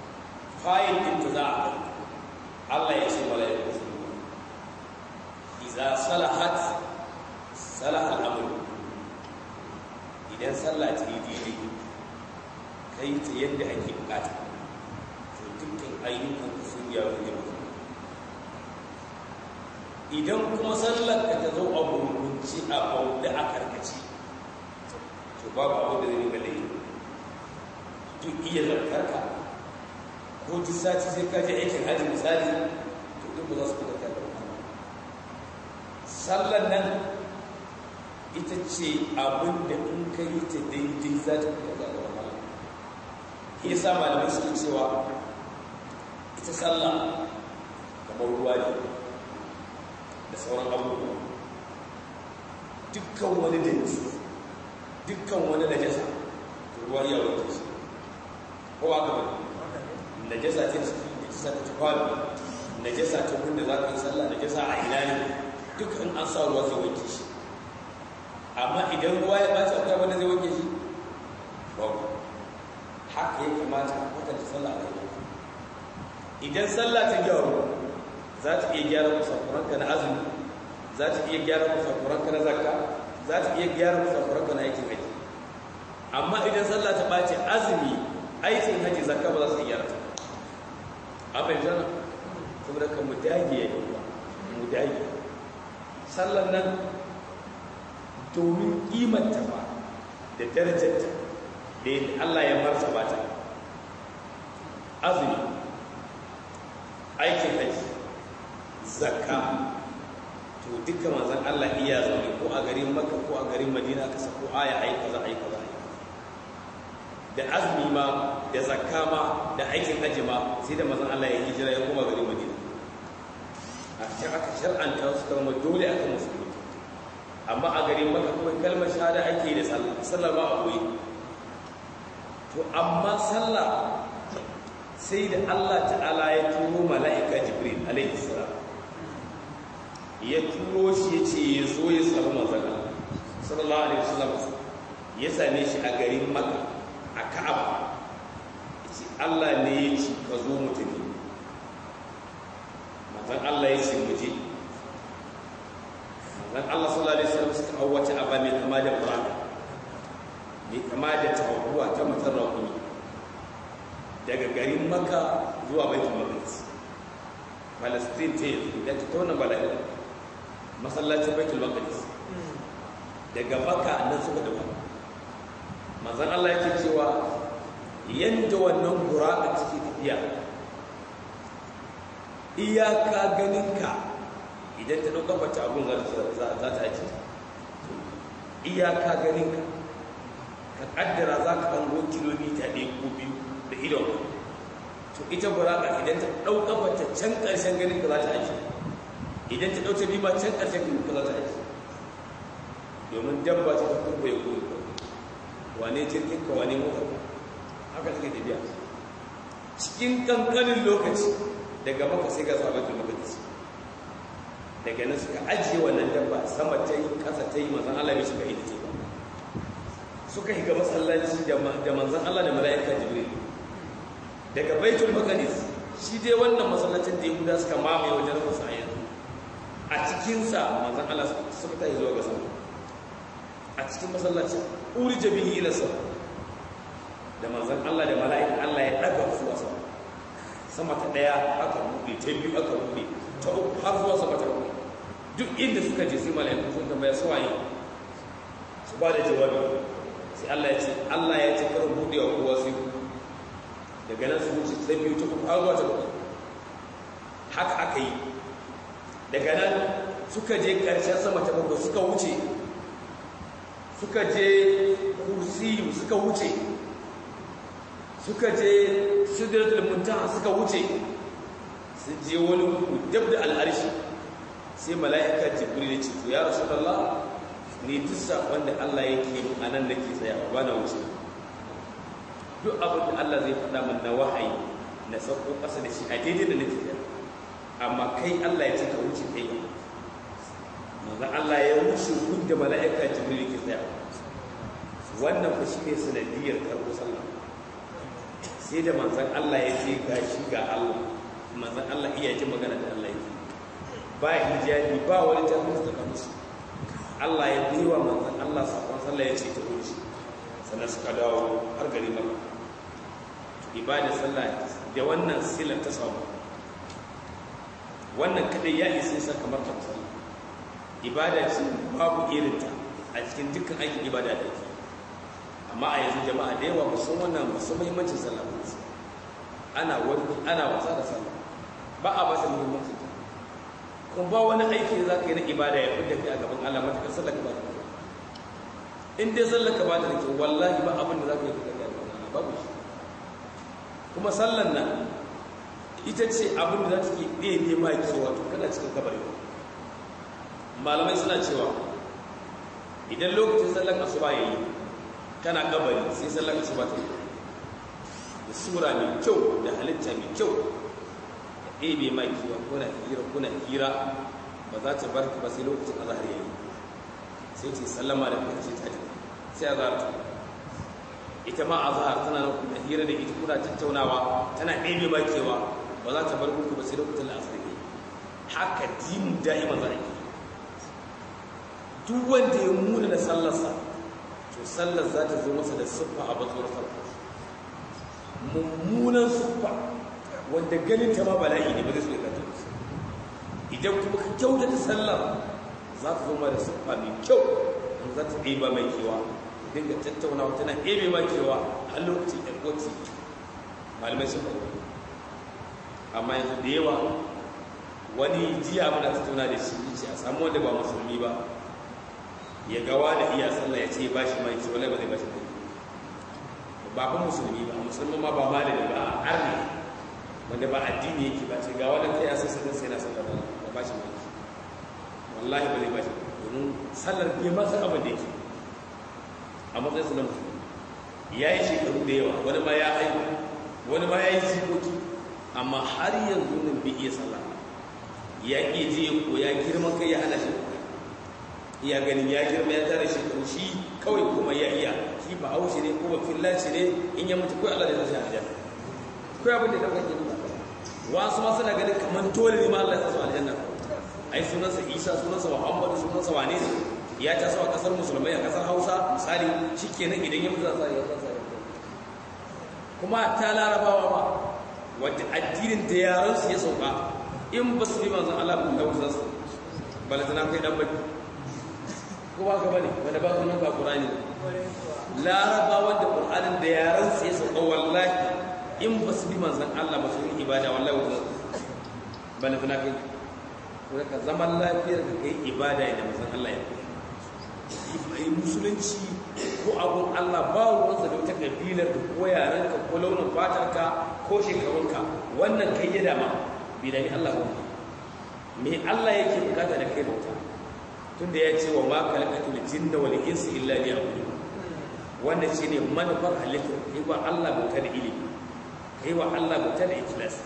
fayil din ta za a Allah ya ce mala'iku su idza salahat salaha al-amr idan sallah ta yi daidai kai ta yadda ake bukata to dukkan ayyukan sun gyaru da mutum idan kuma sallar ka ta zo a gurgunci a bauɗe a karkace to babu abu da zai riga laifi duk iya zarkarka ko duk sati sai ka je aikin hajji misali to duk ba za su fita da wani sallar nan ita ce abin da in ka yi ta daidai za ta fita da wani ya sa malamai suke cewa ita sallah kamar ruwa ne da sauran abubuwa dukkan wani danci dukkan wani najasa ruwa ya wanke shi ko aka bane najasa ce najasa ta tufafi najasa ta gunda za ka yi sallah najasa a ina ne duk in an sa ruwa zai wanke shi amma idan ruwa ya ɓaci akwai wanda zai wanke shi babu haka ya kamata a kwatanta sallah a rayuwa idan sallah ta gyaru za ta iya gyara musafuranka na azumi za ta iya gyara musafuranka na zakka za ta iya gyara musafuranka na aikin haji amma idan sallah ta ɓace azumi aikin haji zakka ba za su iya gyara ta amma yanzu na saboda ka mu dage ya yi mu dage sallan nan domin kimanta ba da darajarta da yadda Allah ya martaba ta azumi aikin haji zakka to duka manzan Allah iya zaune ko a garin Makka ko a garin Madina ka sako aya ai kaza ai kaza da azumi ma da zakka ma da aikin haji ma sai da manzan Allah ya hijira ya koma garin Madina a cikin aka shar'anta su kama dole aka musulmi amma a garin Makka kuma kalmar shahada ake da sallah sallah ba a koyi to amma sallah sai da Allah ta'ala ya turo mala'ika Jibril alaihi salam ya turo shi ya ce ya zo ya samu manzana sallallahu alaihi wasallam ya same shi a garin maka a ka'aba ya ce allah ne ya ci ka zo mu tafi manzan allah ya ce mu je manzan allah sallallahu alaihi wasallam suka hau wata aba mai kama da buraka mai kama da tawakuwa ta matar rakuni daga garin maka zuwa baitul maqdis palestine ta yanzu da ta tona bala'i masallacin baitul maqdis daga maka nan suka dawo manzon Allah yake cewa yanda wannan buraka take tafiya iyaka ganinka idan ta dauka bata abun za ta aji iyaka ganinka ka kaddara za ka hango kilomita ɗaya ko biyu da idon to ita buraka idan ta dauka bata can ƙarshen ganinka za ta aji idan ta ɗauce bima can ƙarshen kuma za ta aiki domin dabba ta tafi bai koyi wane jirgin ka wane motar haka take tafiya cikin ƙanƙanin lokaci daga maka sai ga sabatin lokaci daga nan suka ajiye wannan dabba sama ta yi ƙasa ta yi manzan Allah bai shiga ita ce ba suka higa masallaci da manzan Allah da mala'ika jibril daga baitul maqdis shi dai wannan masallacin da yahuda suka mamaye wajen rufa a yanzu a cikinsa manzan Allah suka ta yi zuwa ga sama a cikin masallacin uri jabihi ila sama da manzan Allah da mala'ika Allah ya daga zuwa sama sama ta daya aka buɗe ta biyu aka buɗe ta uku har zuwa sama ta uku duk inda suka je sai mala'iku sun tambaya su waye su ba da jawabi sai Allah ya ce Allah ya ce karin buɗe wa kowa sai daga nan su wuce ta biyu ta uku har zuwa ta uku haka aka yi daga nan suka je ƙarshen sama ta bakwai suka wuce suka je kursiyu suka wuce suka je sidratul muntaha suka wuce su je wani dab da al'arshi sai mala'ika jibril ce to ya rasulullah ni duk sakon da Allah yake min anan nake tsayawa ba na wuce duk abin da Allah zai faɗa min na wahayi na sauko ƙasa da shi a daidai da nake tsayawa amma kai Allah ya ce ka wuce kai manzon Allah ya wuce da mala'ika jibril ke tsaya wannan fa shine sanadiyar karɓo sallah sai da manzan Allah ya ce ga shi ga Allah manzan Allah iya ji magana da Allah yake ba hijabi ba wani jami'in da kansu Allah ya biwa manzan Allah sakon sallah ya ce ta wuce sannan suka dawo har gari maka ibada sallah da wannan silar ta samu wannan kadai ya isa sa kamar ta sallah ibada ce babu irinta a cikin dukkan aikin ibada da ke amma a yanzu jama'a da yawa musan wannan musan muhimmancin sallah ba ana wani ana wasa da sallah ba a ba ta muhimmancin ta kun ba wani aiki da za ka yi na ibada ya fidda kai a gaban Allah matuƙar sallah ka ba ta kyau in dai sallah ka ba ta kyau wallahi ba abin da za ka yi fidda kai a gaban Allah babu shi kuma sallan nan ita ce abin da za ta ke ɗaya ma kewa to kana cikin kabari malamai suna cewa idan lokacin sallan asuba ya yi kana kabari sai sallan asuba ta yi da sura mai kyau da halitta mai kyau da ɗebe ma kewa kuna hira kuna hira ba za ta bar ba sai lokacin azahar ya yi sai ce sallama da kuma ce ta sai azahar ta ita ma azahar tana nan kuna hira da ita kuna tattaunawa tana ɗebe ma kewa ba za ta bar muku ba sai lokacin la'asar ya yi haka dimu da'ima za a yi duk wanda ya muna da sallarsa to sallar za ta zo masa da siffa a batsuwar farko mummunan siffa wanda ganin ta ma bala'i ne ba zai so ya kanta idan kuma ka kyautata sallar za ta zo ma da siffa mai kyau in za ta ɗeba mai kewa dinga tattaunawa tana ɗebe ma kewa a lokacin ɗan ƙwaci malamai sun faɗi amma yanzu da yawa wani jiya muna tattauna da shi ce a samu wanda ba musulmi ba ya gawa da iya sallah ya ce ba shi mai ce wala ba zai ba shi kai ba ba musulmi ba musulmi ma ba malami ba a arni wanda ba addini yake ba ce ga wani kai ya sai sallar sai na sallar ba ba shi mai wallahi ba zai ba shi domin sallar bai ma san abin da yake a matsayin su na musulmi ya yi shekaru da yawa wani ma ya haihu wani ma ya yi jikoki amma har yanzu nan bai iya sallah ya ƙi je ya koya girman kai ya hana shi iya ganin ya girma ya tare shekaru shi kawai kuma ya iya shi ba haushi ne ko ba fillaci ne in ya mutu kawai Allah da zai aljanna kawai abin da ya dauka kenan wasu ma suna ganin kamar dole ne ma Allah ya sa aljanna ai sunansa Isa sunansa Muhammadu sunansa wane ne ya ta a kasar musulmai a kasar Hausa misali shikenan idan ya mutu za ya sa kuma ta larabawa ba wadda addinin da yaran su ya sauka in ba su bi manzon Allah ba da su balatana kai dan baki ko ba ka bane wanda ba sunan ba Qur'ani Laraba wanda Qur'anin da yaran su ya sauka wallahi in ba su bi manzon Allah ba su yi ibada wallahi wanda bane fina kai ko ka zaman lafiyar ka kai ibada da manzon Allah ya yi musulunci ko abun Allah ba ruwansa da wata kabilar ka ko yaran ka ko launin fatar ka ko shekarun ka wannan kai ya dama bi da Allah ba me Allah yake bukata da kai bauta tunda ya ce wa ma kalakatul jinna wal insi illa liya'budun wannan shine manufar halittar kai wa Allah bauta da ilimi kai wa Allah bauta da ikhlas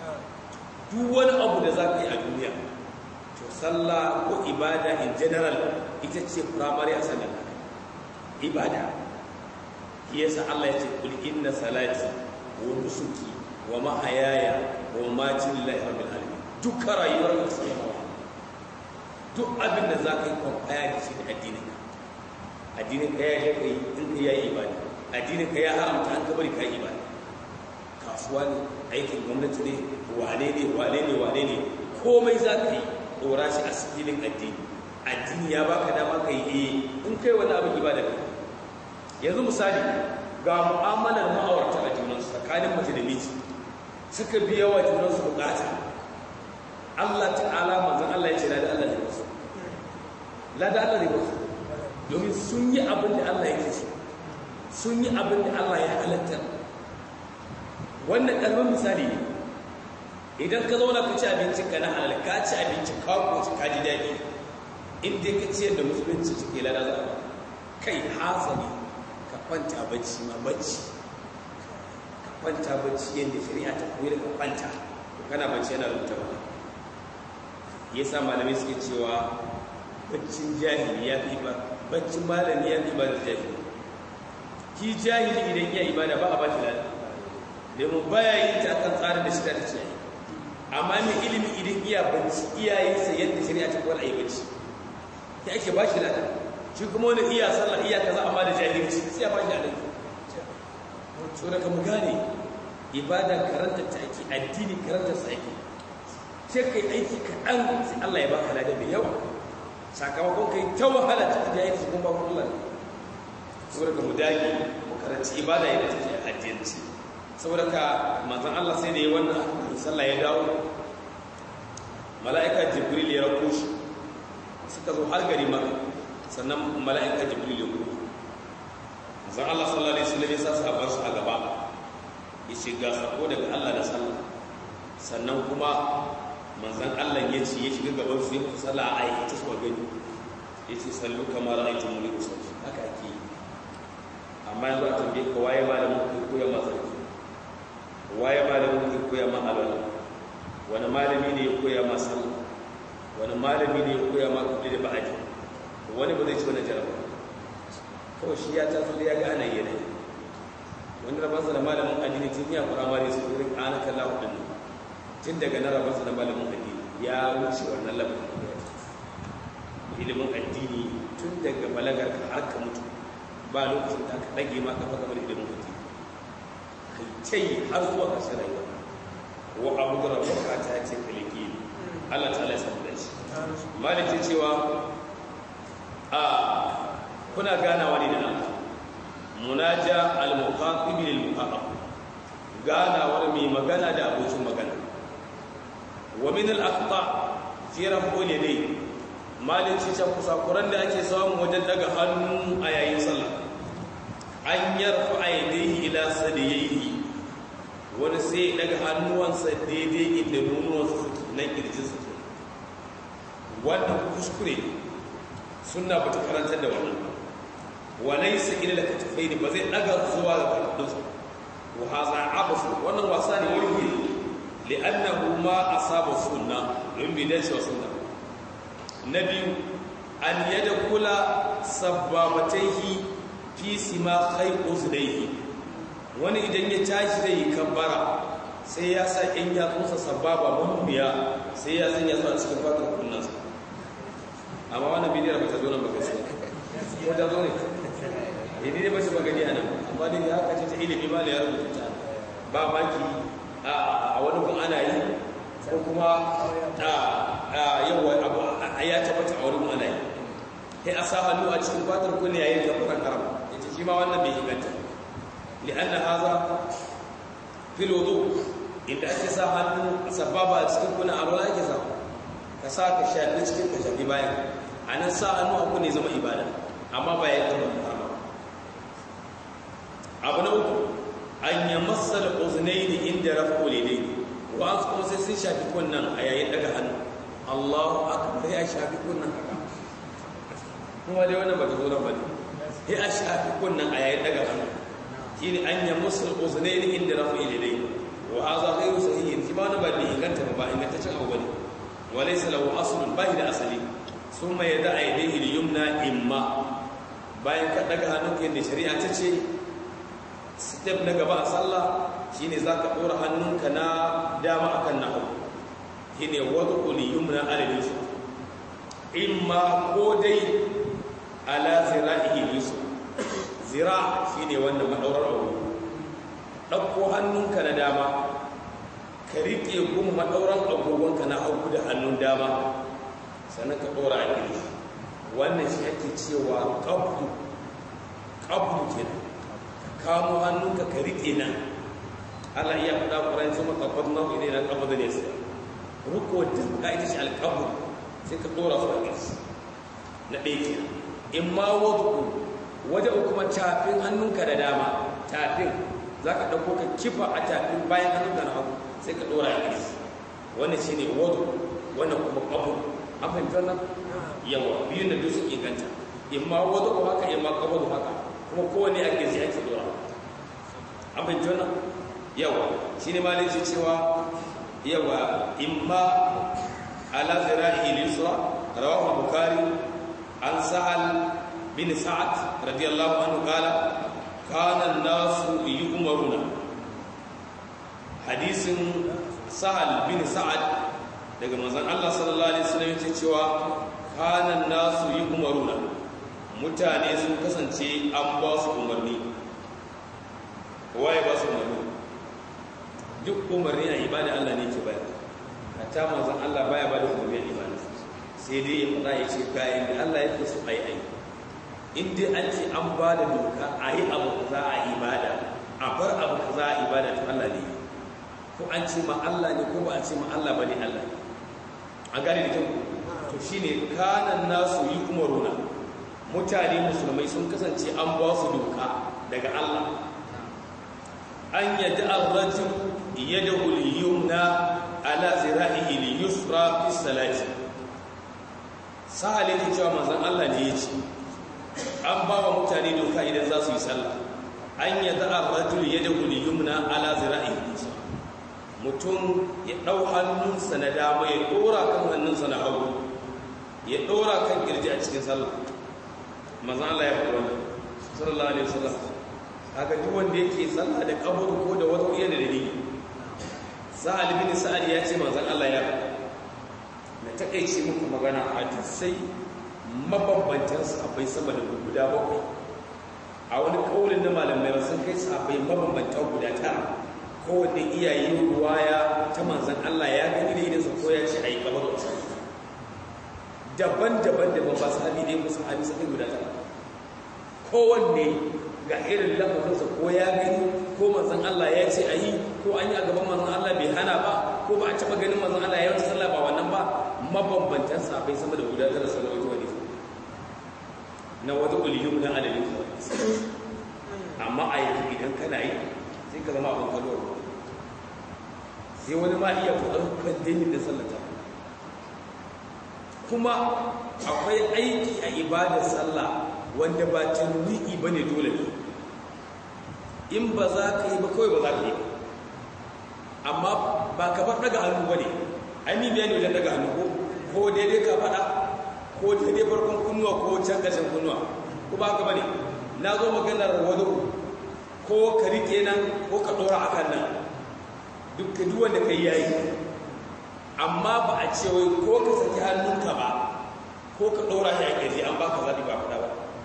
duk wani abu da za ka yi a duniya to sallah ko ibada in general ita ce primary a sallah ibada yasa Allah ya ce kul inna salati wa nusuki wa mahayaya wa mamati lillahi rabbil alamin dukkan rayuwar ka sai duk abin da za ka yi kwamfaya da shi da addinin ka addinin ka ya yi kai in ka yi ibada addinin ka ya haramta an kabari ka yi ibada kasuwa ne aikin gwamnati ne wane ne wane ne wane ne komai za ka yi ɗora shi a sikilin addini addini ya baka dama ka yi eh in kai wani abin ibada ne yanzu misali ga mu'amalar ma'aurata a junansu tsakanin mace da miji suka biya wa junansu bukata Allah ta'ala manzon Allah ya ce lada Allah ne wasu lada Allah ne wasu domin sun yi abin da Allah yake so sun yi abin da Allah ya halatta wannan ƙarfin misali ne idan ka zauna ka ci abincin ka na halal ka ci abinci ka koci ka ji daɗi in dai ka ciyar da musulunci cike lada za a kai hasali ka kwanta bacci ma bacci ka kwanta bacci yadda shari'a ta koyar ka kwanta kana bacci yana rubuta ba ya sa malamai suke cewa baccin jahili ya fi ba baccin malami ya fi ba da jahili ki jahili idan iya ibada ba a ba shi lada domin baya yin ta akan tsarin da shirya ta ce amma mai ilimi idan iya bacci iyayensa yadda shari'a ta kwar a yi bacci ya ake ba shi lada shi kuma wani iya sallah iya kaza amma da jahilci sai ya ba shi alaihi so daga mu gane ibada karanta ta ake addini karanta sa ake sai kai aiki kaɗan sai Allah ya baka lada mai yawa sakamakon kai ta wahala ta jahilci kuma ba Allah ne saboda ka mu dage mu karanci ibada yadda take a addinci saboda ka manzon Allah sai da ya wannan sallah ya dawo mala'ika jibril ya rako shi suka zo har gari maka sannan mala'ika jibril ya kuma manzon Allah sallallahu alaihi wasallam ya sa sahabban su a gaba ya shiga sako daga Allah da sallah sannan kuma manzon Allah ya ce ya shiga gaban su ya musu sallah a aikace su gani ya ce sallu kamar ra'aytumuni usalli haka ake yi amma yanzu a tambaye ka waye malamin ku koya ma sarki waye malamin ku koya ma alwala wani malami ne ya koya ma sallah wani malami ne ya koya ma kulli da ba'adi wani ba zai ci wani jaraba kawai shi ya taso da ya ga ana yi wani rabansa da malamin addini tun ya fara mari su irin ana kalla hudun tun daga na rabansa da malamin addini ya wuce wannan labarin ilimin addini tun daga balagar ka har ka mutu ba lokacin da aka ɗage ma kafa game da ilimin mutum kai tai har zuwa ƙarshen rayuwa wa abu da rabuka ta ce kaliki Allah ta laisa da shi maliki cewa a kuna ganawa ne da Allah munaja al-muqatil lil muqatab ganawar mai magana da abokin magana wa min al-aqta fi raf'ul yadayn malin cikin kusakuran da ake samu wajen daga hannu a yayin sallah an yarfa a yadda ila sadiyayi wani sai daga hannuwansa daidai inda nunuwansa suke na kirjin suke wannan kuskure suna ba ta karantar da wannan walai sa ila da katafai ne ba zai daga zuwa ga kwadinsa wa haza abasu wannan wasa ne wani li'annahu ma asaba sunna don bi dace wa sunna na biyu an yada kula sabbabataihi fi sima kai uzlaihi wani idan ya tashi da yi kabbara sai ya sa in ya tsosa sababa manubiya sai ya sanya su a cikin fatar kunnansa amma wannan bidiyar ba ta zo nan ba gaskiya ko ta zo ne yadda ne ba shi magani a nan amma dai ya haka ce ta ilimi ma da ya rubuta ba maki a wani kun ana yi ko kuma yawa abu ya tabbata a wurin ana yi sai a sa hannu a cikin fatar kunne yayin kafaran haram yace shi ma wannan bai inganta li'anna haza fil wudu inda ake sa hannu sababa a cikin kunne a ruwa ake sa ka sa ka shafi cikin ka shafi bayan anan sa hannu a kunne zama ibada amma ba ya zama haram abu na uku an yamassa al-uznaini inda rafu lidaini wa kuma sai sun shafi kunnan a yayin daga hannu Allahu akbar ya shafi kunnan haka kuma dai wannan bata zo nan bane sai a shafi kunnan a yayin daga hannu shine an ya musul uznaini inda rafu ilayhi wa hadha ghayru sahih shi ba na ba da inganta ba ingantaccen abu bane wa laysa lahu aslun bai da asali summa yada aydaihi al-yumna imma bayan ka daga hannunka yadda shari'a ta ce step na gaba a sallah shine zaka dora hannunka na dama akan na hagu shine wad'u liyumna ala yusuf imma ko dai ala zira'ihi yusuf zira shine wannan madaurar abu dauko hannunka na dama ka rike kuma madauran agogonka na hagu da hannun dama sannan ka dora a gidi wannan shi ake cewa qabdu qabdu kenan kamo hannunka ka riƙe nan Allah iya faɗa ƙwarai su maƙaɓar nau'i ne na ƙabar da nesa ruko da ka ita shi alƙabu sai ka ɗora su a ƙirsi na ɗaya ke in ma wadda waje kuma tafin hannunka da dama tafin za ka ɗauko ka kifa a tafin bayan hannunka na hagu sai ka ɗora a ƙirsi wannan shi ne wadda wannan kuma ƙabu an fahimci wannan yawa biyun da duk sun inganta in ma wadda haka in ma ƙabu haka kuma kowane ake zai ake dora an fahimci wannan yawa shi ne malin shi cewa yawa imma ala zira'i lisra rawahu bukari an sa'al bin sa'ad radiyallahu anhu qala kana an-nasu yu'maruna hadisin sa'al bin sa'ad daga manzon Allah sallallahu alaihi wasallam yace cewa kanan nasu yi umaruna mutane sun kasance an ba su umarni waye ba su umarni duk umarni a ibada Allah ne ke bayar hatta manzon Allah baya ba da umarni a ibada sai dai ya faɗa ya ce kayan da Allah yake so a yi aiki in dai an ce an ba da doka a yi abu za a ibada a bar abu za a ibada to Allah ne ko an ce ma Allah ne ko ba a ce ma Allah ba ne Allah an gane da kyau to shine kanan nasu yi umaruna mutane musulmai sun kasance an ba su doka daga Allah an yadda ar-rajul yadahu al-yumna ala zira'ihi al-yusra fi salati sahale ne cewa manzon Allah ne ya ce an ba wa mutane doka idan za su yi sallah an yadda ar-rajul yadahu al-yumna ala zira'ihi mutum ya dau hannunsa na dama ya dora kan hannunsa na hagu ya dora kan kirji a cikin sallah manzon Allah ya faɗa wannan sallallahu alaihi wasallam haka duk wanda yake sallah da kabur ko da wata iya da dalili sa'al bin sa'ad ya ce manzon Allah ya na takeice muku magana hadisai mabambantan sahabbai sama da guda bakwai a wani kaulin na malamai sun kai sahabbai mabambantan guda tara kowanne iyaye ruwaya ta manzon Allah ya gani da idan sa ko ya ce ayi kabar daban-daban da ba sahabi ne musu sahabi sai guda tara kowanne ga irin lafazinsa ko ya gani ko manzon Allah ya ce a yi ko an yi a gaban manzon Allah bai hana ba ko ba a taɓa ganin manzon Allah ya wuce sallah ba wannan ba mabambantan sahabbai sama da guda tara salawatu wa na wata uliyum na adadin amma a yanzu idan kana yi sai ka zama abin kalwar sai wani ma iya faɗar kwandemin da sallata kuma akwai aiki a ibadar sallah wanda ba tanwi'i ba ne dole ne in ba za ka yi ba kawai ba za ka yi amma ba ka bar daga hannu ba ne ainihin biya ne wajen daga hannu ko ko daidai ka faɗa ko daidai farkon kunnuwa ko can ƙashin kunnuwa ko ba ka ba ne na zo maganar wado ko ka riƙe nan ko ka ɗora a kan nan duk ka duwanda ka yi yayi amma ba a ce wai ko ka saki hannunka ba ko ka ɗora shi a ƙirji an ba ka zaɓi ba faɗa ba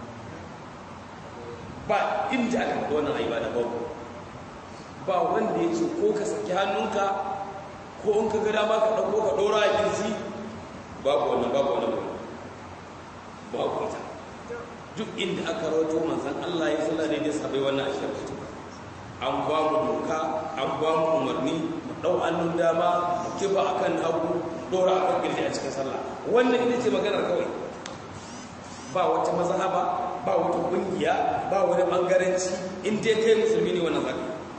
ba inda aka faɗi wannan ayi ba da babu ba wanda ya ce ko ka saki hannunka ko in ka gada ma ka ɗauko ka ɗora a ƙirji babu wannan babu wannan babu ita duk inda aka rawato manzan Allah ya sallah daidai sabai wannan ashirin an ba mu doka an ba mu umarni mu ɗau hannun dama mu kiba akan hagu ɗora akan ƙirji a cikin sallah wannan ita ce maganar kawai ba wata mazhaba ba wata kungiya ba wani bangaranci in dai kai musulmi ne wannan zaka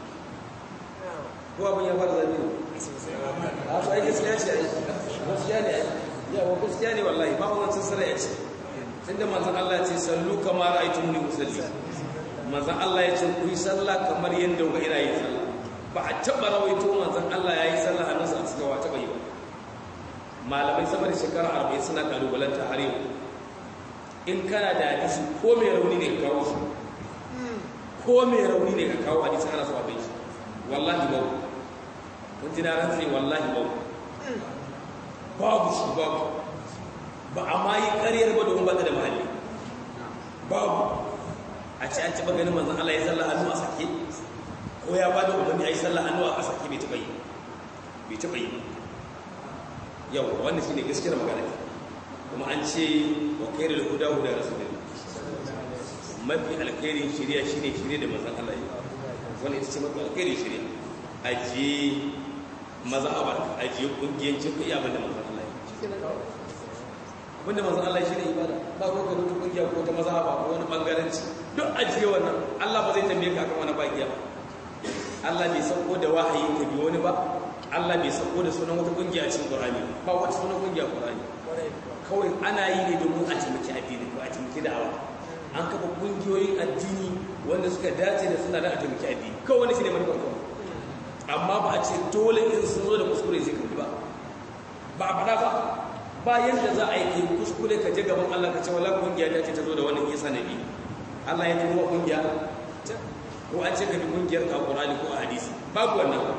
ko abin ya fara zabi ne a so ai gaskiya ce ai gaskiya ne ai ya wa gaskiya ne wallahi ba wannan sassara ya ce tunda manzon Allah ya ce sallu kama ra'aytumuni usalli manzon Allah ya ce ku yi sallah kamar yanda kuka ina yin sallah ba a taba rawaito manzon Allah ya yi sallah annabi a cikin wa taba yi ba malamai sama da shekara 40 suna kalubalanta har yau in kana da hadisi ko mai rauni ne ka kawo shi ko mai rauni ne ka kawo hadisi ana so a bai shi wallahi babu kun ji na rantsi wallahi babu babu shi babu ba a ma yi ƙaryar ba domin ba ta da mahalli babu a ce an taɓa ganin manzan Allah ya salla hannu a sake ko ya ba da umarni a yi salla hannu a sake bai taɓa yi bai taɓa yi yau wannan shi ne gaskiyar magana kuma an ce wa kai da huda huda rasulun mafi alkhairin shirya shine shirya da manzan Allah ya wani ita ce mafi alkhairin shirya ajiye mazhabar ajiye kungiyancin kai abin da manzan Allah ya abinda manzan Allah shi ne ibada ba ko ka rutu kungiya ko ta mazhaba ko wani bangaranci duk ajiye wannan Allah ba zai tambaye ka akan wani bakiya Allah bai sauko da wahayi ka bi wani ba Allah bai sauko da sunan wata kungiya a cikin Qur'ani ba wata sunan kungiya a Qur'ani kawai ana yi ne domin a taimaki addini ko a taimaki da'awa an kafa kungiyoyin addini wanda suka dace da suna da a taimaki addini kawai wani shi ne manufar kawai amma ba a ce dole in sun zo da kuskure sai kabi ba ba a faɗa ba ba yadda za a yi kai kuskure ka je gaban Allah ka ce wala kungiya ta ce ta zo da wani isa nabi Allah ya turo kungiya ko an ce ka bi kungiyar ka Qur'ani ko a hadisi babu wannan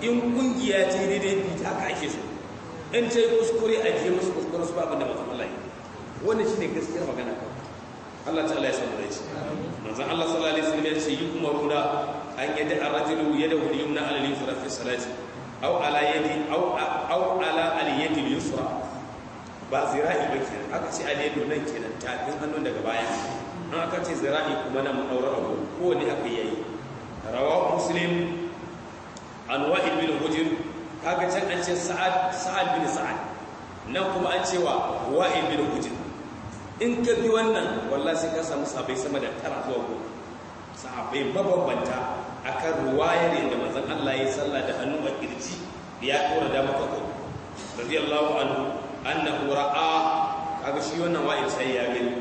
in kungiya ce daidai bi ta haka ake so in ta yi kuskure a je musu kuskure su ba abin da mazan Allah yi wannan shine gaskiyar magana kawai Allah ta'ala ya samu dace manzon Allah sallallahu alaihi wasallam ya ce yi umaruna an yadda ar-rajulu yadahu al-yumna ala al-yusra fi salati aw ala yadi aw aw ala al-yadi al-yusra ba zira'i ba kenan aka ce al-yadu nan kenan tafin hannun daga baya an aka ce zira'i kuma nan daura abu ko ne aka yayi rawahu muslim an wa'il bin hujr kaga can an ce sa'ad sa'ad bin sa'ad nan kuma an ce wa wa'il bin hujr in ka bi wannan wallahi sai ka samu sabai sama da tara zuwa goma sahabbai mabambanta akan ruwayar yadda manzon Allah ya sallah da hannu a kirji ya dora da maka ko radiyallahu anhu annahu ra'a kaga shi wannan wa'il sai ya gani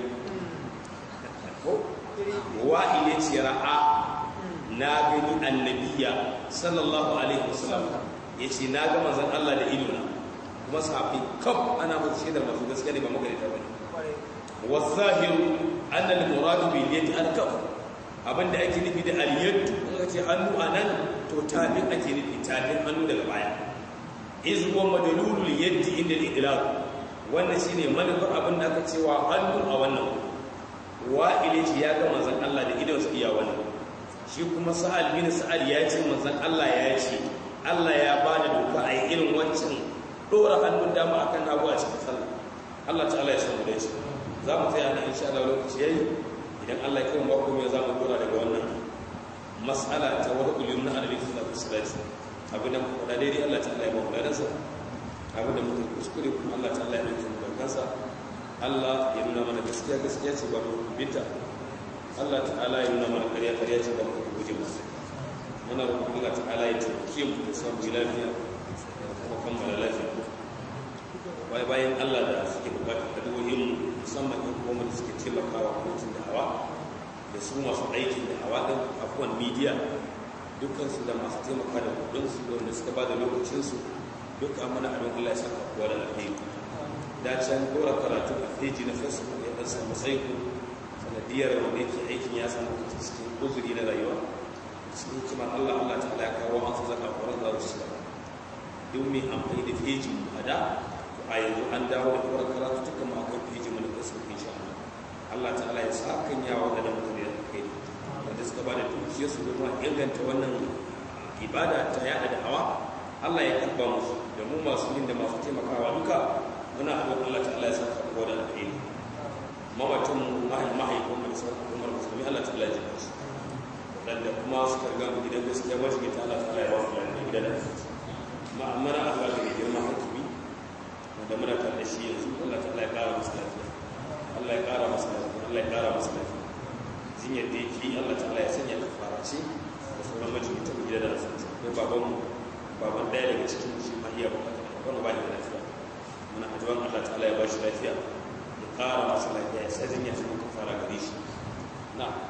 ko wa'il ya ce ra'a na gani annabiya sallallahu alaihi wasallam ya ce na ga manzon Allah da ido na kuma sahabbai kaf ana musu shaidar masu gaskiya ne ba magarita bane wazahiru annal muradu bil yadi al kaf abinda ake nufi da al yad kuma ce hannu anan to tabin ake nufi tabin hannu daga baya iz huwa madlulul yadi inda al idlaq wannan shine manufar abin da aka cewa hannu a wannan wa'ile ce ya ga manzon Allah da idon su iya wannan shi kuma sa'al bin sa'al ya ce manzon Allah ya ce Allah ya bada doka a yi irin wancan dora hannun dama akan hagu a cikin sallah Allah ta'ala ya samu da shi za mu tsaya na insha Allah lokaci yayi idan Allah ya kai mu ko me za mu dora daga wannan mas'ala ta wata ulum na annabi sallallahu alaihi wasallam abin da mu faɗa daidai Allah ta'ala ya ba mu ladansa abin da muka kuskure kuma Allah ta'ala ya dauke mu da kansa Allah ya nuna mana gaskiya gaskiya ce ba mu binta Allah ta'ala ya nuna mana ƙarya ƙarya ce ba mu guje masa muna roƙon Allah ta'ala ya taimake mu da samu lafiya kuma kammala lafiya wai bayan Allah da suke bukatar addu'o'in musamman yan kuma da suke taimakawa kotun da hawa da su masu aikin da hawa din afuwan media dukkan su da masu taimaka da kudin su da wanda suka bada lokacin su duka mana abin Allah ya saka kowa da alheri da can dora karatu a feji na facebook ya dan samu saiko sanadiyar wanda yake aikin ya samu cikin uzuri na rayuwa cikin hikimar Allah Allah ta'ala ya kawo an su zaka horar da su duk mai amfani da feji a da a yanzu an dawo da kawar karatu tuka mu akwai fiji mana kasu insha Allah Allah ta'ala ya sa kan yawa da mutane da kai wanda suka ba da dukiyar su kuma inganta wannan ibada ta yada da hawa Allah ya karba musu da mu masu yin da masu taimakawa duka muna addu'a Allah ta'ala ya sa karbo da alheri mawatan mu mahaifin mu da sauran al'ummar musulmi Allah ta'ala ya jika su wadanda kuma suka riga mu gidan gaskiya wajibi ta Allah ta'ala ya ba su lafiya gidan da ma'amara Allah da girma hakimi da muna tare da shi yanzu Allah ta'ala ya kara masa lafiya Allah ya kara masa lafiya Allah ya kara masa lafiya jinyar da yake Allah ta'ala ya sanya kafara ce da sauran majalisar gida da rasu sai baban mu baban daya daga cikin shi ma iya bukatar baban ba da lafiya muna addu'an Allah ta'ala ya ba shi lafiya ya kara masa lafiya ya sa jinyar ta kafara gare shi na'am